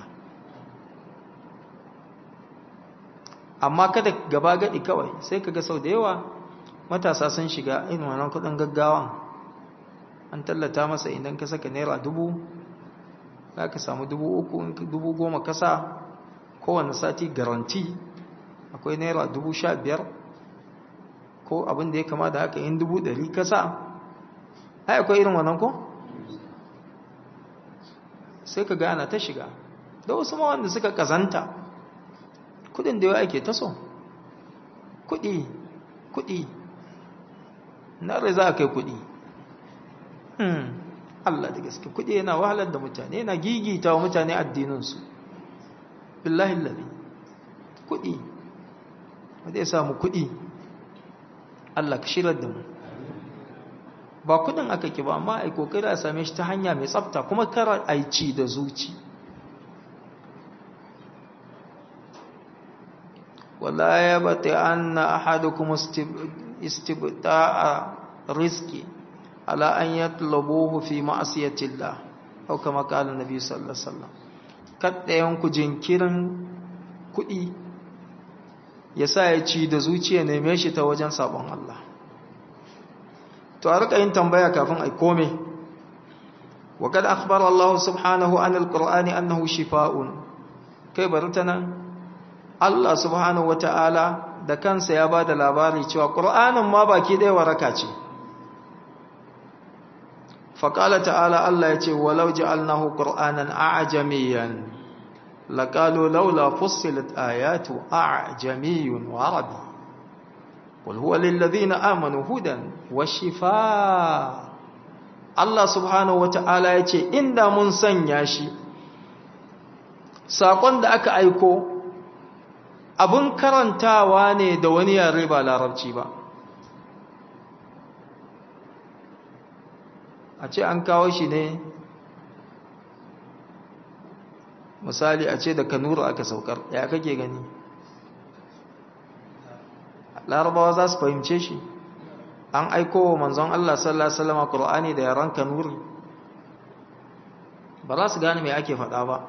amma kada gaba gadi kawai sai kaga sau da yawa matasa sun shiga irin wannan kudin gaggawan an tallata masa idan ka saka naira dubu za ka samu dubu uku dubu goma kasa kowane sati garanti akwai naira dubu sha biyar ko abin da ya kama da haka yin dubu ɗari kasa ai akwai irin wannan ko sai ka gana ta shiga da wasu ma wanda suka kazanta kudin da yawa ake taso kudi kudi na rai za a kai kudi hmm Allah da gaske kudi yana wahalar da mutane yana gigita wa mutane addininsu billahi lalli kudi wadda ya samu kudi Allah ka shirar da mu ba kudin aka ki ba amma ai kokari a same shi ta hanya mai tsafta kuma kar aici da zuci ولا يبت أن أحدكم استبتاء رزقي على أن يطلبوه في معصية الله أو كما قال النبي صلى الله عليه وسلم kada yanku jinkirin kuɗi ya sa ya ci da zuciya neme shi ta wajen sabon Allah to a rika yin tambaya kafin ai kome wa kad akhbara Allah subhanahu anil qur'ani annahu shifaa'un kai bari ta nan Allah subhanahu wata'ala da kansa ya ba da labari cewa ƙur'anin ma baki ɗaya waraka ce faƙala ta'ala Allah ya ce walau ji'alnahu ƙur'anan a'ajamiyan laƙalo laula fussilat ayatu a'ajamiyun wa arabi qul huwa lillazina amanu hudan wa shifaa Allah subhanahu wata'ala ya ce inda mun sanya shi saƙon da aka aiko abin karantawa ne da wani yare ba larabci ba a ce an kawo shi ne misali a ce da kanuru aka saukar ya kake gani larabawa za su fahimce shi an aiko wa manzon Allah sallallahu Alaihi wasallam Qur'ani da yaran kanuri ba za su gane mai ake faɗa ba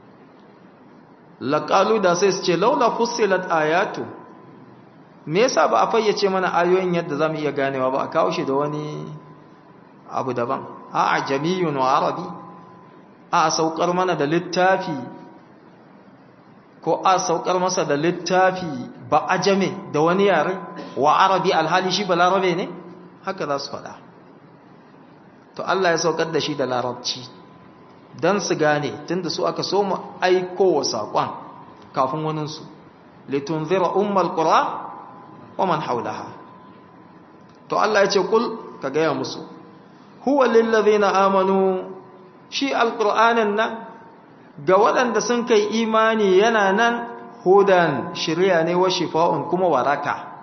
laƙalu da sai su ce laula fussilat ayatu me yasa ba a fayyace mana ayoyin yadda zamu iya ganewa ba a kawo shi da wani abu daban a ajamiyun wa arabi a saukar mana da littafi ko a saukar masa da littafi ba ajame da wani yare wa arabi alhali shi ba larabe ne haka za su faɗa to Allah ya saukar da shi da larabci don su gane tunda su aka so mu aiko wa saƙon kafin waninsu litunzira ummal qura wa man haulaha to Allah ya ce kul ka gaya musu huwa lillazina amanu shi alqur'anin nan ga waɗanda sun kai imani yana nan hudan shirya ne wa shifa'un kuma waraka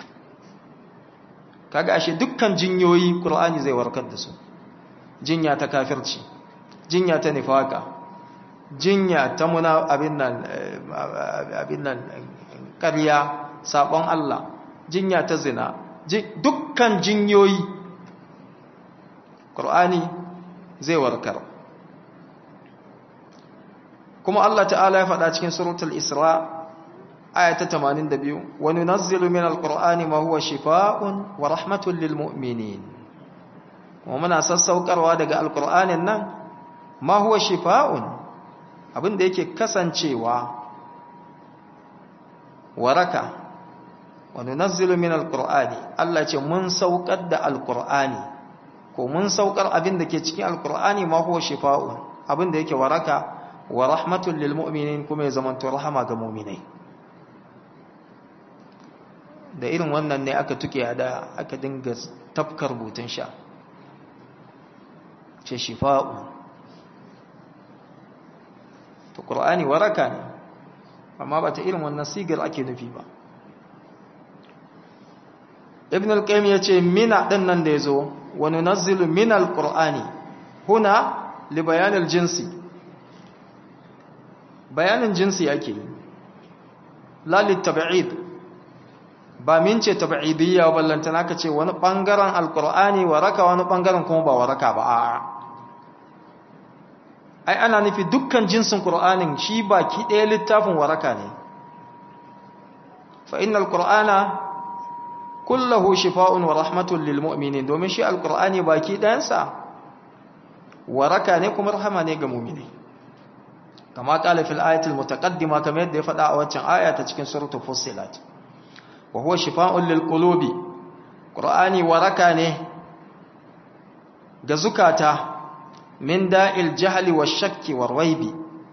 kaga ashe dukkan jinyoyi qur'ani zai warkar da su jinya ta kafirci jinya ta nifaka jinya ta muna abin nan abin nan ƙarya sabon Allah jinya ta zina dukkan jinyoyi qur'ani zai warkar kuma Allah ta'ala ya faɗa cikin suratul Isra aya ta 82 wa nunazzilu minal qur'ani ma huwa shifaa'un wa rahmatun lil mu'minin kuma muna sassaukarwa daga alqur'anin nan ma huwa shifaa'un abinda yake kasancewa waraka wa nunazzilu minal qur'ani Allah ce mun saukar da alqur'ani ko mun saukar abinda ke cikin alqur'ani ma huwa shifaa'un abinda yake waraka wa rahmatul lil mu'minin kuma ya zamanto rahama ga mu'minai da irin wannan ne aka tuke da aka dinga tafkar rubutun sha ce shifa'u to qur'ani waraka ne amma ba ta irin wannan sigar ake nufi ba ibn al-qayyim yace mina din nan da yazo wa nunazzilu min al-qur'ani huna li bayan al-jinsi bayanin jinsi ake yi lalit tab'id ba min ce tab'idiyya ballantana ka ce wani bangaren alqur'ani waraka wani bangaren kuma ba waraka ba a'a ai ana nufi dukkan jinsin qur'anin shi baki ɗaya littafin waraka ne fa innal qur'ana kullahu shifaa'un wa rahmatun lil mu'minin domin shi alqur'ani baki ɗayansa waraka ne kuma rahama ne ga mu'minai kama kala fil ayatil mutaqaddima kamar yadda ya faɗa a waccan aya ta cikin suratul fussilat wa huwa shifaa'un lil qulubi qur'ani waraka ne ga zukata min da'il jahli wash shakki war raibi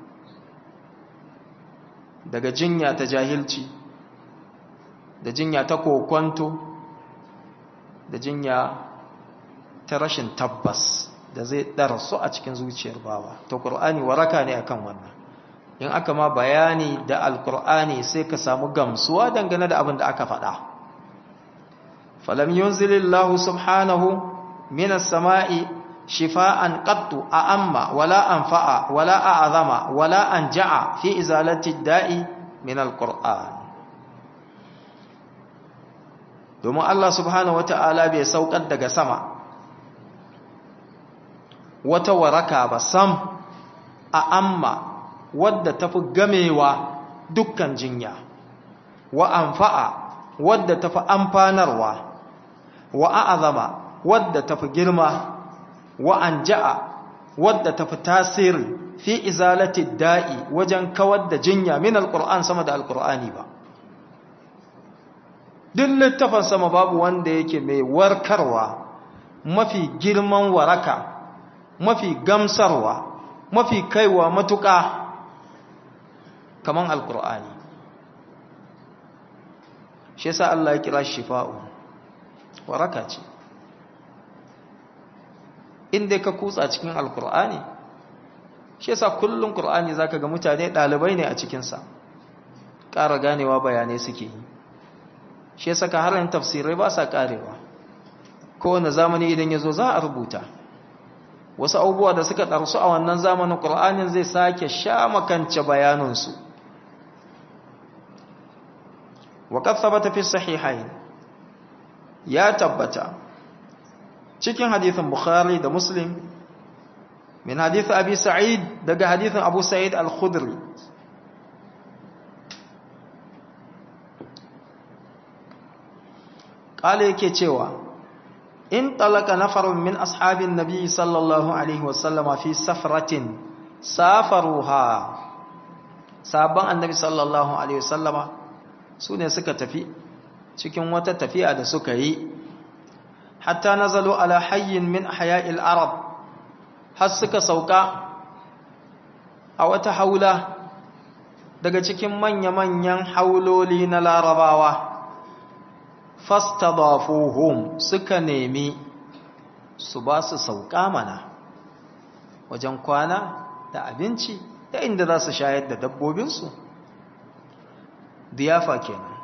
daga jinya ta jahilci da jinya ta kokwanto da jinya ta rashin tabbas da zai darasu a cikin zuciyar bawa to qur'ani waraka ne akan wannan in aka ma bayani da alqur'ani sai ka samu gamsuwa dangane da abin da aka faɗa falam yunzilillahu subhanahu minas sama'i shifaan qattu a'amma wala anfa'a wala a'zama wala anja'a fi izalati da'i min alqur'an domin Allah subhanahu wata'ala bai saukar daga sama wata waraka ba sam a amma wadda tafi gamewa dukkan jinya wa anfa'a wadda tafi amfanarwa wa a'azama wadda tafi girma wa anja'a wadda tafi tasiri fi izalati da'i wajen kawar da jinya min alquran sama da alqur'ani ba duk littafin sama babu wanda yake mai warkarwa mafi girman waraka mafi gamsarwa mafi kaiwa matuƙa kaman alkur'ani shi yasa Allah ya kira shifa'u waraka ce inda ka kutsa cikin alkur'ani shi yasa kullum qur'ani zaka ga mutane dalibai ne a cikin sa ƙara ganewa bayanai suke yi shi yasa ka harin tafsirai ba sa karewa kowane zamani idan yazo za a rubuta wasu abubuwa da suka ɗarsu a wannan zamanin ƙur'anin zai sake sha makance bayanansu waƙar sabata fi sahihain ya tabbata cikin hadithin bukhari da muslim min hadithin abi sa'id daga hadithin abu sa'id al-khudri ƙala yake cewa in talaka nafarun min ashabin nabi sallallahu alaihi wasallama fi safratin safaruha sabon annabi sallallahu alaihi wasallama su ne suka tafi cikin wata tafiya da suka yi hatta nazalu ala hayyin min haya'il arab har suka sauka a wata haula daga cikin manya-manyan hauloli na larabawa fastadafuhum suka nemi su ba su sauka mana wajen kwana da abinci da inda za su shayar da dabbobinsu diyafa kenan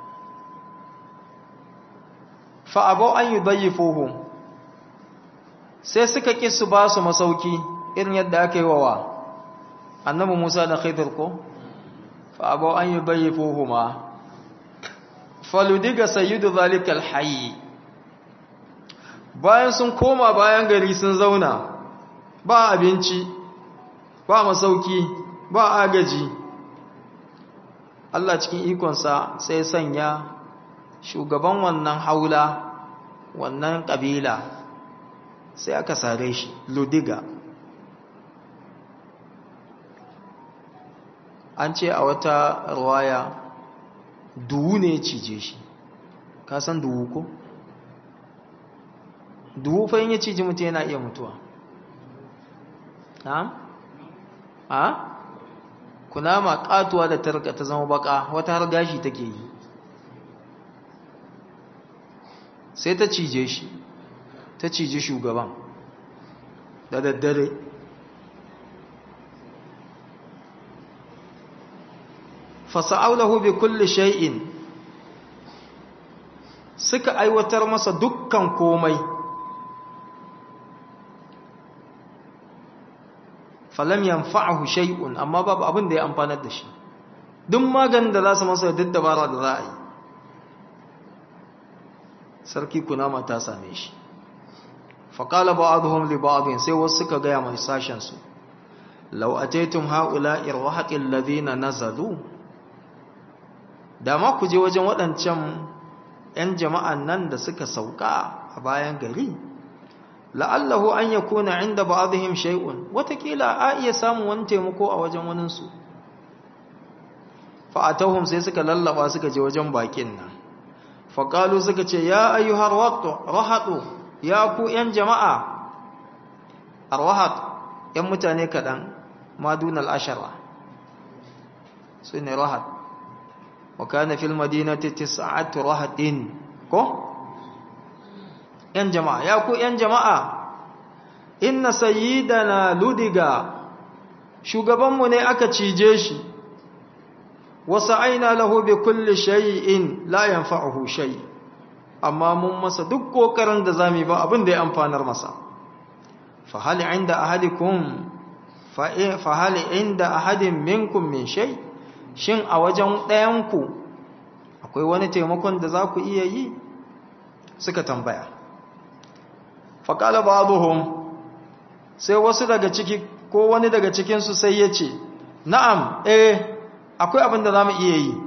fa'abau an yi dayifuhum sai suka ƙi su ba su masauki irin yadda aka yi wa annabi musa da khidr ko fa'abau an yi dayifuhuma faludiga sayyidu zalikal hayyi bayan sun koma bayan gari sun zauna ba abinci ba masauki ba agaji Allah cikin ikonsa sai sanya shugaban wannan haula wannan kabila sai aka sare shi ludiga an ce a wata ruwaya duwu ne cije shi ka san duwu ko duwu fa yin ya cije mutum yana iya mutuwa ha? ha? kunama katuwa da tarka ta zama baka wata har gashi take yi sai ta cije shi ta cije shugaban da daddare fasa'aulahu bi kulli shay'in suka aiwatar masa dukkan komai falam yanfa'ahu shay'un amma babu abin da ya amfanar da shi duk maganin da za su masa duk dabara da za a yi sarki kunama ta same shi faƙala ba'aduhum li ba'adin sai wasu suka gaya mai sashen su law ataytum ha'ula'i rahaqil ladina nazalu da ma ku je wajen waɗancan 'yan jama'an nan da suka sauka a bayan gari la'allahu an ya kuna inda ba'adhim shay'un watakila a iya samun wani taimako a wajen waninsu fa'atahum sai suka lallaba suka je wajen bakin nan faƙalu suka ce ya ayyuhar rahatu ya ku 'yan jama'a arwahat 'yan mutane kaɗan madunal ashara su ne rahat وكان في المدينة تسعة رهط كو ‘yan jama'a, ya ku ‘yan jama'a, inna sayyidana ludiga, shugabanmu ne aka cije shi, wasu aina lahu bi kulli shay'in la yanfa'uhu shay amma mun masa duk kokarin da zamu ba abin da ya amfanar masa fa hal inda ahadikum fa hal inda ahadin minkum min shay shin a wajen ɗayanku akwai wani taimakon da za ku iya yi suka tambaya faƙala ba sai wasu daga ciki ko wani daga cikinsu sai ya ce na'am eh akwai abin da za mu iya yi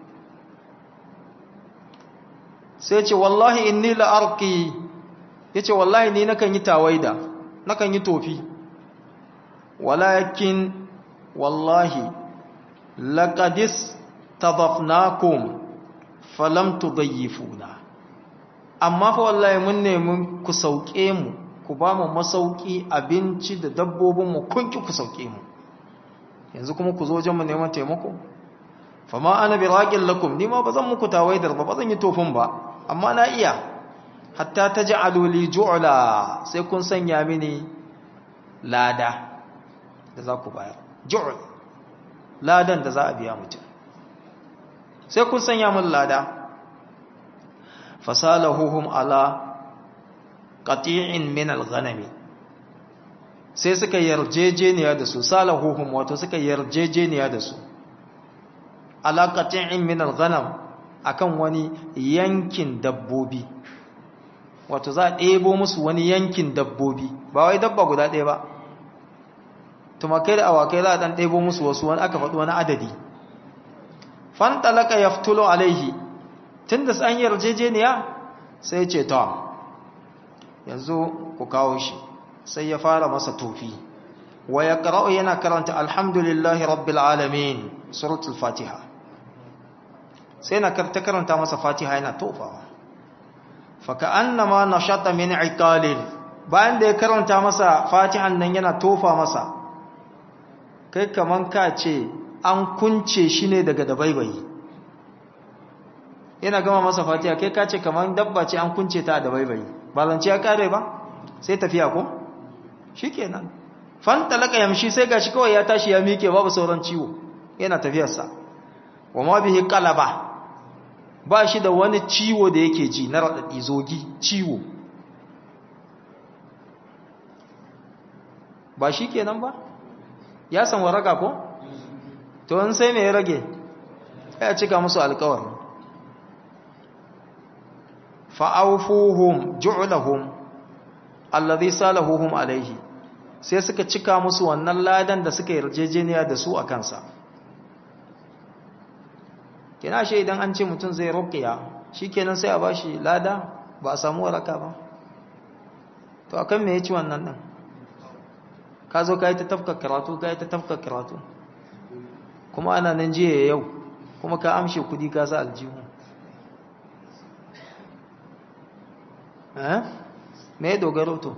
sai ce wallahi inni la'arki ya ce wallahi ni nakan yi tawaida nakan yi tofi walakin wallahi laƙadis tadafnakum falam tudayyifuna amma fa wallahi mun nemi ku sauke mu ku ba mu masauki abinci da dabbobin mu kun ki ku sauke mu yanzu kuma ku zo wajen mu neman taimako fama ana bi raqil lakum ni ma bazan muku tawaidar ba bazan yi tofin ba amma na iya hatta taj'alu li ju'la sai kun sanya mini lada da za ku bayar ju'l ladan da za a biya mutum sai kun sanya mun lada fasalahuhum ala qati'in min al-ghanami sai suka yarjejeniya da su salahuhum wato suka yarjejeniya da su ala qati'in min al-ghanam akan wani yankin dabbobi wato za a ɗebo musu wani yankin dabbobi ba wai dabba guda ɗaya ba tumakai da awakai za a ɗan ɗebo musu wasu wani aka faɗi wani adadi fantalaka ya fitulo alaihi tun da an yarjejeniya sai ce ta yanzu ku kawo shi sai ya fara masa tofi wa yaqra'u yana karanta alhamdulillahi rabbil alamin suratul fatiha sai na ta karanta masa fatiha yana tofawa fa ka'annama nashata min iqalin bayan da ya karanta masa fatihan nan yana tofa masa kai kaman ka ce an kunce shi ne daga dabaibayi yana gama masa fatiha kai ka ce kaman dabba ce an kunce ta da dabaibayi ba zance ya kare ba sai tafiya ko shikenan fan talaka yamshi sai gashi kawai ya tashi ya mike babu sauran ciwo yana tafiyarsa wa ma bihi qalaba ba shi da wani ciwo da yake ji na radadi zogi ciwo ba shi kenan ba ya san waraka ko to in sai me ya rage ya cika musu alkawar fa'aufuhum ju'lahum alladhi salahuhum alaihi sai suka cika musu wannan ladan da suka yarjejeniya da su a kansa kina shi idan an ce mutum zai ruqiya shikenan sai a bashi lada ba a samu waraka ba to akan me yaci wannan din ka zo ka yi ta tafka karatu ka yi ta tafka karatu kuma ana nan jiya yau kuma ka amshe kudi ka sa aljihu eh me ya dogaro to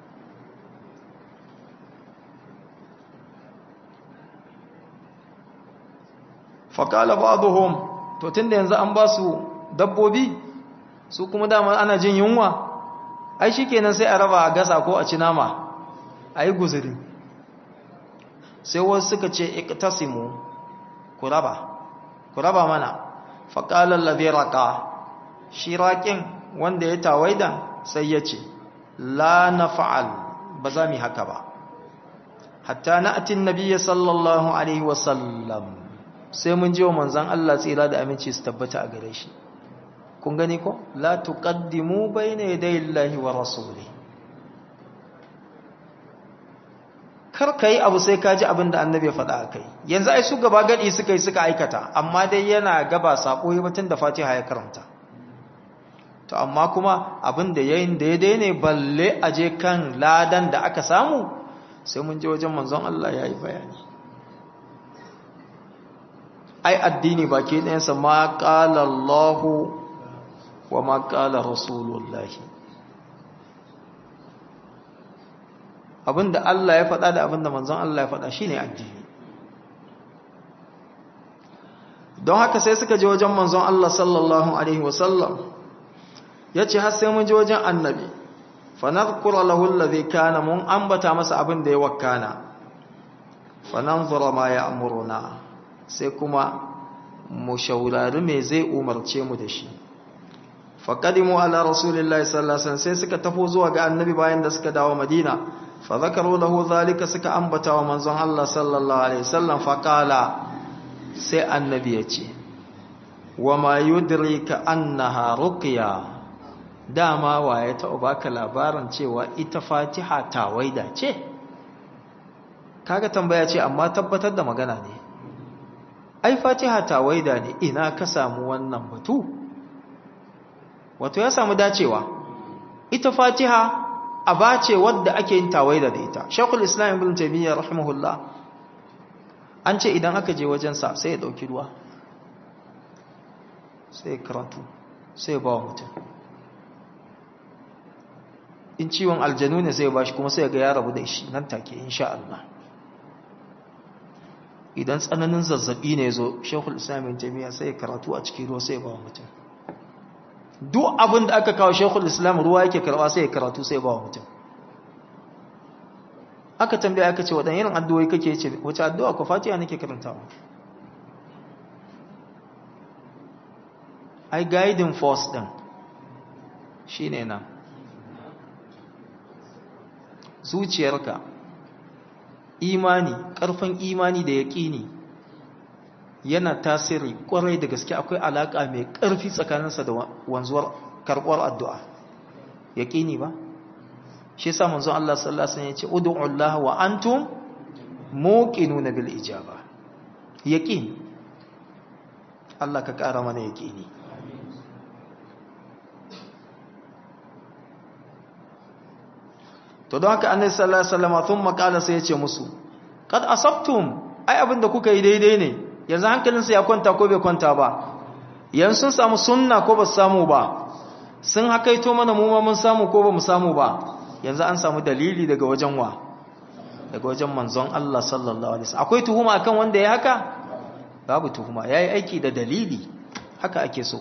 faƙala ba'aduhum to tunda yanzu an ba su dabbobi su kuma dama ana jin yunwa ai shikenan sai a raba a gasa ko a ci nama a yi guzuri sai wasu suka ce iktasimu ku raba ku raba mana faƙalar labiraka shi raƙin wanda ya tawaidan sai ya ce la na fa'al ba za mu haka ba hatta na atin nabiya sallallahu alaihi wasallam sai mun ji wa manzan Allah tsira da aminci su tabbata a gare shi kun gani ko la tuqaddimu bayna yaday Allahi wa rasuli kar kai abu sai ka ji abin da annabi ya faɗa kai yanzu ai su gaba gadi suka yi suka aikata amma dai yana gaba sako yi batun da Fatiha ya karanta to amma kuma abin da yayin da ya daine balle aje kan ladan da aka samu sai mun je wajen manzon Allah ya yi bayani ai addini baki ɗayansa ma ƙala Allahu wa ma ƙala Rasulullahi abinda Allah ya faɗa da abinda manzon Allah ya faɗa shine addini don haka sai suka je wajen manzon Allah sallallahu alaihi wasallam yace har sai mun je wajen annabi fa nadhkura lahu alladhi kana mun ambata masa abin da ya wakkana fa nanzura ma ya'muruna sai kuma mu shaurari me zai umarce mu da shi faqadimu ala rasulillahi sallallahu alaihi wasallam sai suka tafo zuwa ga annabi bayan da suka dawo madina fa zakaru lahu zalika suka ambata wa manzon Allah sallallahu alaihi wasallam fa qala sai annabi ya ce wa ma yudrika annaha ruqya dama waye ta baka labarin cewa ita fatiha tawaida ce kaga tambaya ce amma tabbatar da magana ne ai fatiha tawaida ne ina ka samu wannan batu wato ya samu dacewa ita fatiha aba ce wadda ake yin tawaida da ita shekul islam ibn taymiyyah rahimahullah an ce idan aka je wajensa sai ya dauki ruwa sai ya karatu sai ya ba wa mutum in ciwon aljanu ne sai ya bashi kuma sai ya ga ya rabu da shi nan take insha Allah idan tsananin zazzabi ne zo shekul islamin jami'a sai karatu a cikin ruwa sai ba wa mutum duk abin da aka kawo shekul islam ruwa yake karba sai karatu sai ba wa mutum aka tambaya aka ce waɗannan irin addu'o'i kake ce wace addu'a ko fatiha nake karantawa ai guiding force din shine nan zuciyarka imani ƙarfin imani da yaƙini yana tasiri ƙwarai da gaske akwai alaƙa mai ƙarfi tsakaninsa da wanzuwar karɓar addu'a yaƙini ba shi sa manzon Allah sallallahu alaihi wasallam ya ce ud'u Allah wa antum muqinuna bil ijaba yaqin Allah ka ƙara mana yaƙini to don haka annabi sallallahu alaihi wasallam thumma qala sai ya ce musu kad asabtum ai abinda kuka yi daidai ne yanzu hankalinsa ya kwanta ko bai kwanta ba yanzu sun samu sunna ko ba su samu ba sun hakaito mana mu ma mun samu ko ba mu samu ba yanzu an samu dalili daga wajen wa daga wajen manzon Allah sallallahu alaihi wasallam akwai tuhuma akan wanda ya haka babu tuhuma yayi aiki da dalili haka ake so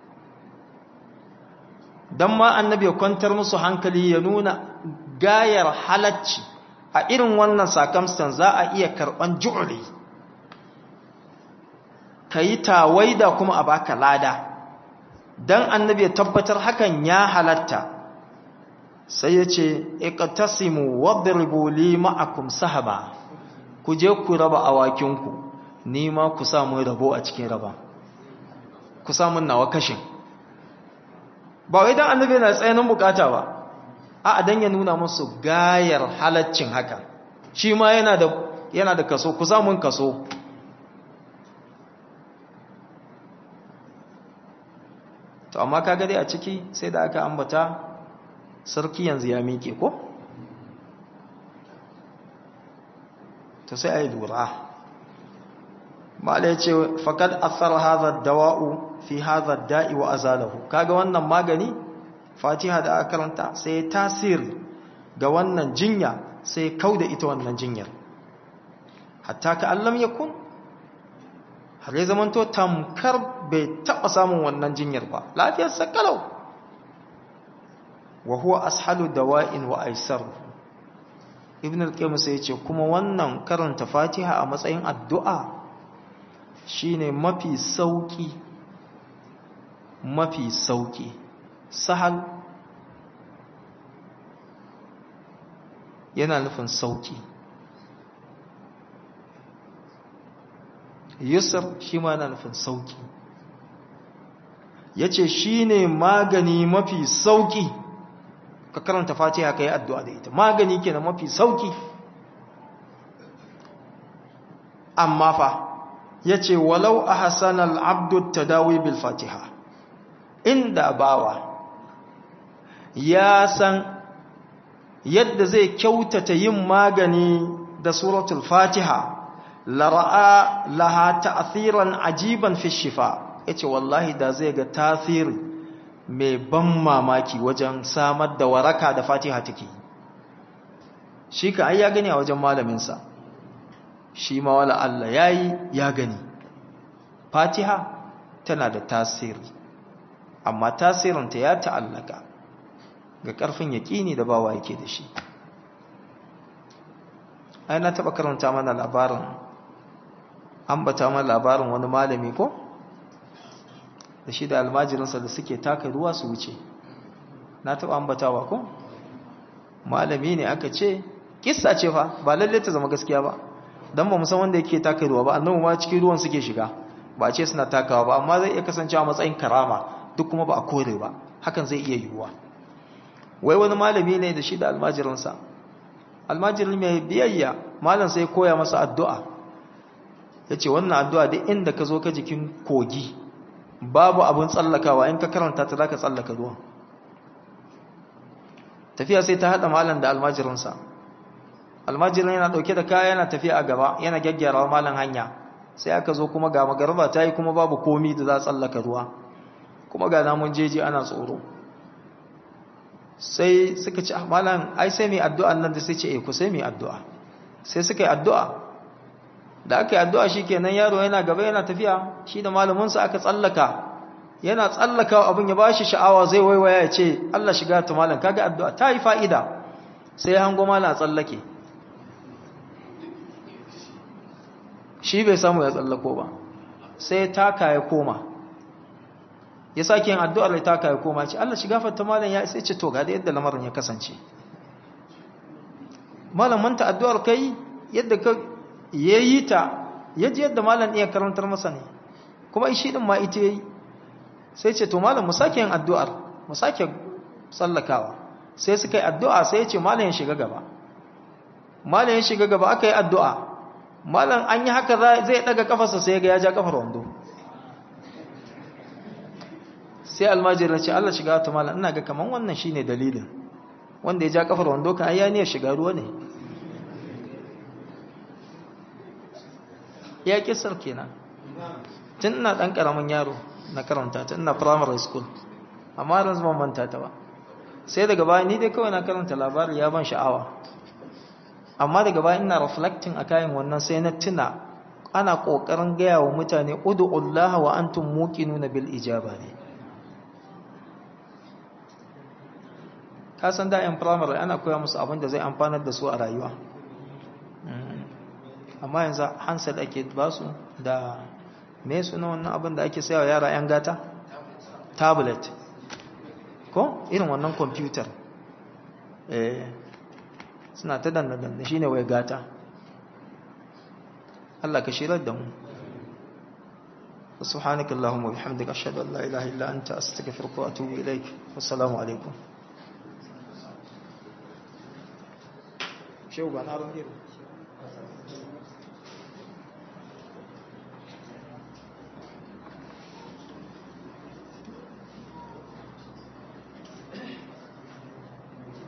dan ma annabi ya kwantar musu hankali ya nuna gayar halacci a irin wannan circumstance za a iya karban ju'li kayi tawaida kuma a baka lada dan annabi ya tabbatar hakan ya halatta sai ya ce iqtasimu wadribu li ma'akum sahaba ku je ku raba awakinku ni ma ku samu rabo a cikin raba ku samu nawa kashin ba wai dan annabi yana tsayanin bukata ba a dan ya nuna musu gayar halaccin haka shi ma yana da yana da kaso ku samu kaso to amma kaga dai a ciki sai da aka ambata sarki yanzu ya miƙe ko to sai a yi lura ma'ala ya ce faƙad asar hazar dawa'u fi hazar da'i wa azalahu kaga wannan magani fatiha da aka karanta sai ya tasiri ga wannan jinya sai ya kau da ita wannan jinyar hatta ka allam ya kun har ya zamanto tamkar bai taɓa samun wannan jinyar ba lafiyar sakalau wa huwa ashalu dawa'in wa aisar ibn al-qayyim sai ya ce kuma wannan karanta fatiha a matsayin addu'a shine mafi sauki mafi sauki sahal yana nufin sauki yusr shi ma yana nufin sauki yace shine magani mafi sauki ka karanta fatiha kai addu'a da ita magani kenan mafi sauki amma fa yace walau ahsana al-abdu tadawi bil fatiha inda bawa ya san yadda zai kyautata yin magani da suratul fatiha lara'a laha ta'thiran ajiban fi shifa yace wallahi da zai ga tasiri mai ban mamaki wajen samar da waraka da fatiha take shi ka ai ya gani a wajen malamin sa shi ma wala Allah yayi ya gani fatiha tana da tasiri amma tasirinta ya ta'allaka ga ƙarfin yaƙini da bawa yake da shi ai na taɓa karanta mana labarin ambata mana labarin wani malami ko da shi da almajirinsa da suke taka ruwa su wuce na taɓa ambatawa ko malami ne aka ce kissa ce fa ba lalle ta zama gaskiya ba don ba musan wanda yake taka ruwa ba annabu ma cikin ruwan suke shiga ba ce suna takawa ba amma zai iya kasancewa matsayin karama duk kuma ba a kore ba hakan zai iya yiwuwa wai wani malami ne da shi da almajirinsa almajirin mai biyayya malam sai koya masa addu'a ya ce wannan addu'a duk inda ka zo ka jikin kogi babu abin tsallakawa in ka karanta ta za ka tsallaka ruwan tafiya sai ta haɗa malam da almajirinsa almajirin yana ɗauke da kaya yana tafiya a gaba yana gyaggyara malam hanya sai aka zo kuma ga magarba ta yi kuma babu komi da za a tsallaka ruwa kuma ga namun jeji ana tsoro sai suka ci malam ai sai mai addu'a nan da sai ce eh ku sai mai addu'a sai suka yi addu'a da aka yi addu'a shi kenan yaro yana gaba yana tafiya shi da malaminsa aka tsallaka yana tsallaka abin ya ba shi sha'awa zai waiwaya ya ce Allah shiga ta malam kaga addu'a ta yi fa'ida sai ya hango malam a tsallake shi bai samu ya tsallako ba sai taka ya koma ya sake yin addu'ar da taka ya koma ce Allah shiga fata malam ya sai ce to ga da yadda lamarin ya kasance malam manta addu'ar kai yadda ka yayi ta yaji yadda malam iya karantar masa ne kuma shi din ma ita yayi sai ce to malam mu sake yin addu'ar mu sake tsallakawa sai suka yi addu'a sai ya ce malam ya shiga gaba malam ya shiga gaba aka yi addu'a malam an yi haka zai daga kafarsa sai ga ya ja kafar wando sai almajiri ce Allah shiga ta malam ina ga kaman wannan shine dalilin wanda ya ja kafar wando kan ayyaniyar shiga ruwa ne ya kisar kenan tun ina ɗan ƙaramin yaro na karanta tun ina primary school amma da zama manta ta ba sai daga baya ni dai kawai na karanta labari ya ban sha'awa amma daga baya ina reflecting a kayan wannan sai na tuna ana ƙoƙarin gaya wa mutane udu'ullah wa antum muqinuna bil ijaba ne ka san da yan primary ana koya musu abin da zai amfanar da su a rayuwa amma yanzu handset ake ba su da me suna wannan abin da ake sayawa yara yan gata tablet ko irin wannan computer eh suna ta danna danna shine wai gata Allah ka shirar da mu سبحانك اللهم وبحمدك أشهد أن لا إله إلا أنت أستغفرك وأتوب إليك والسلام عليكم شو بنا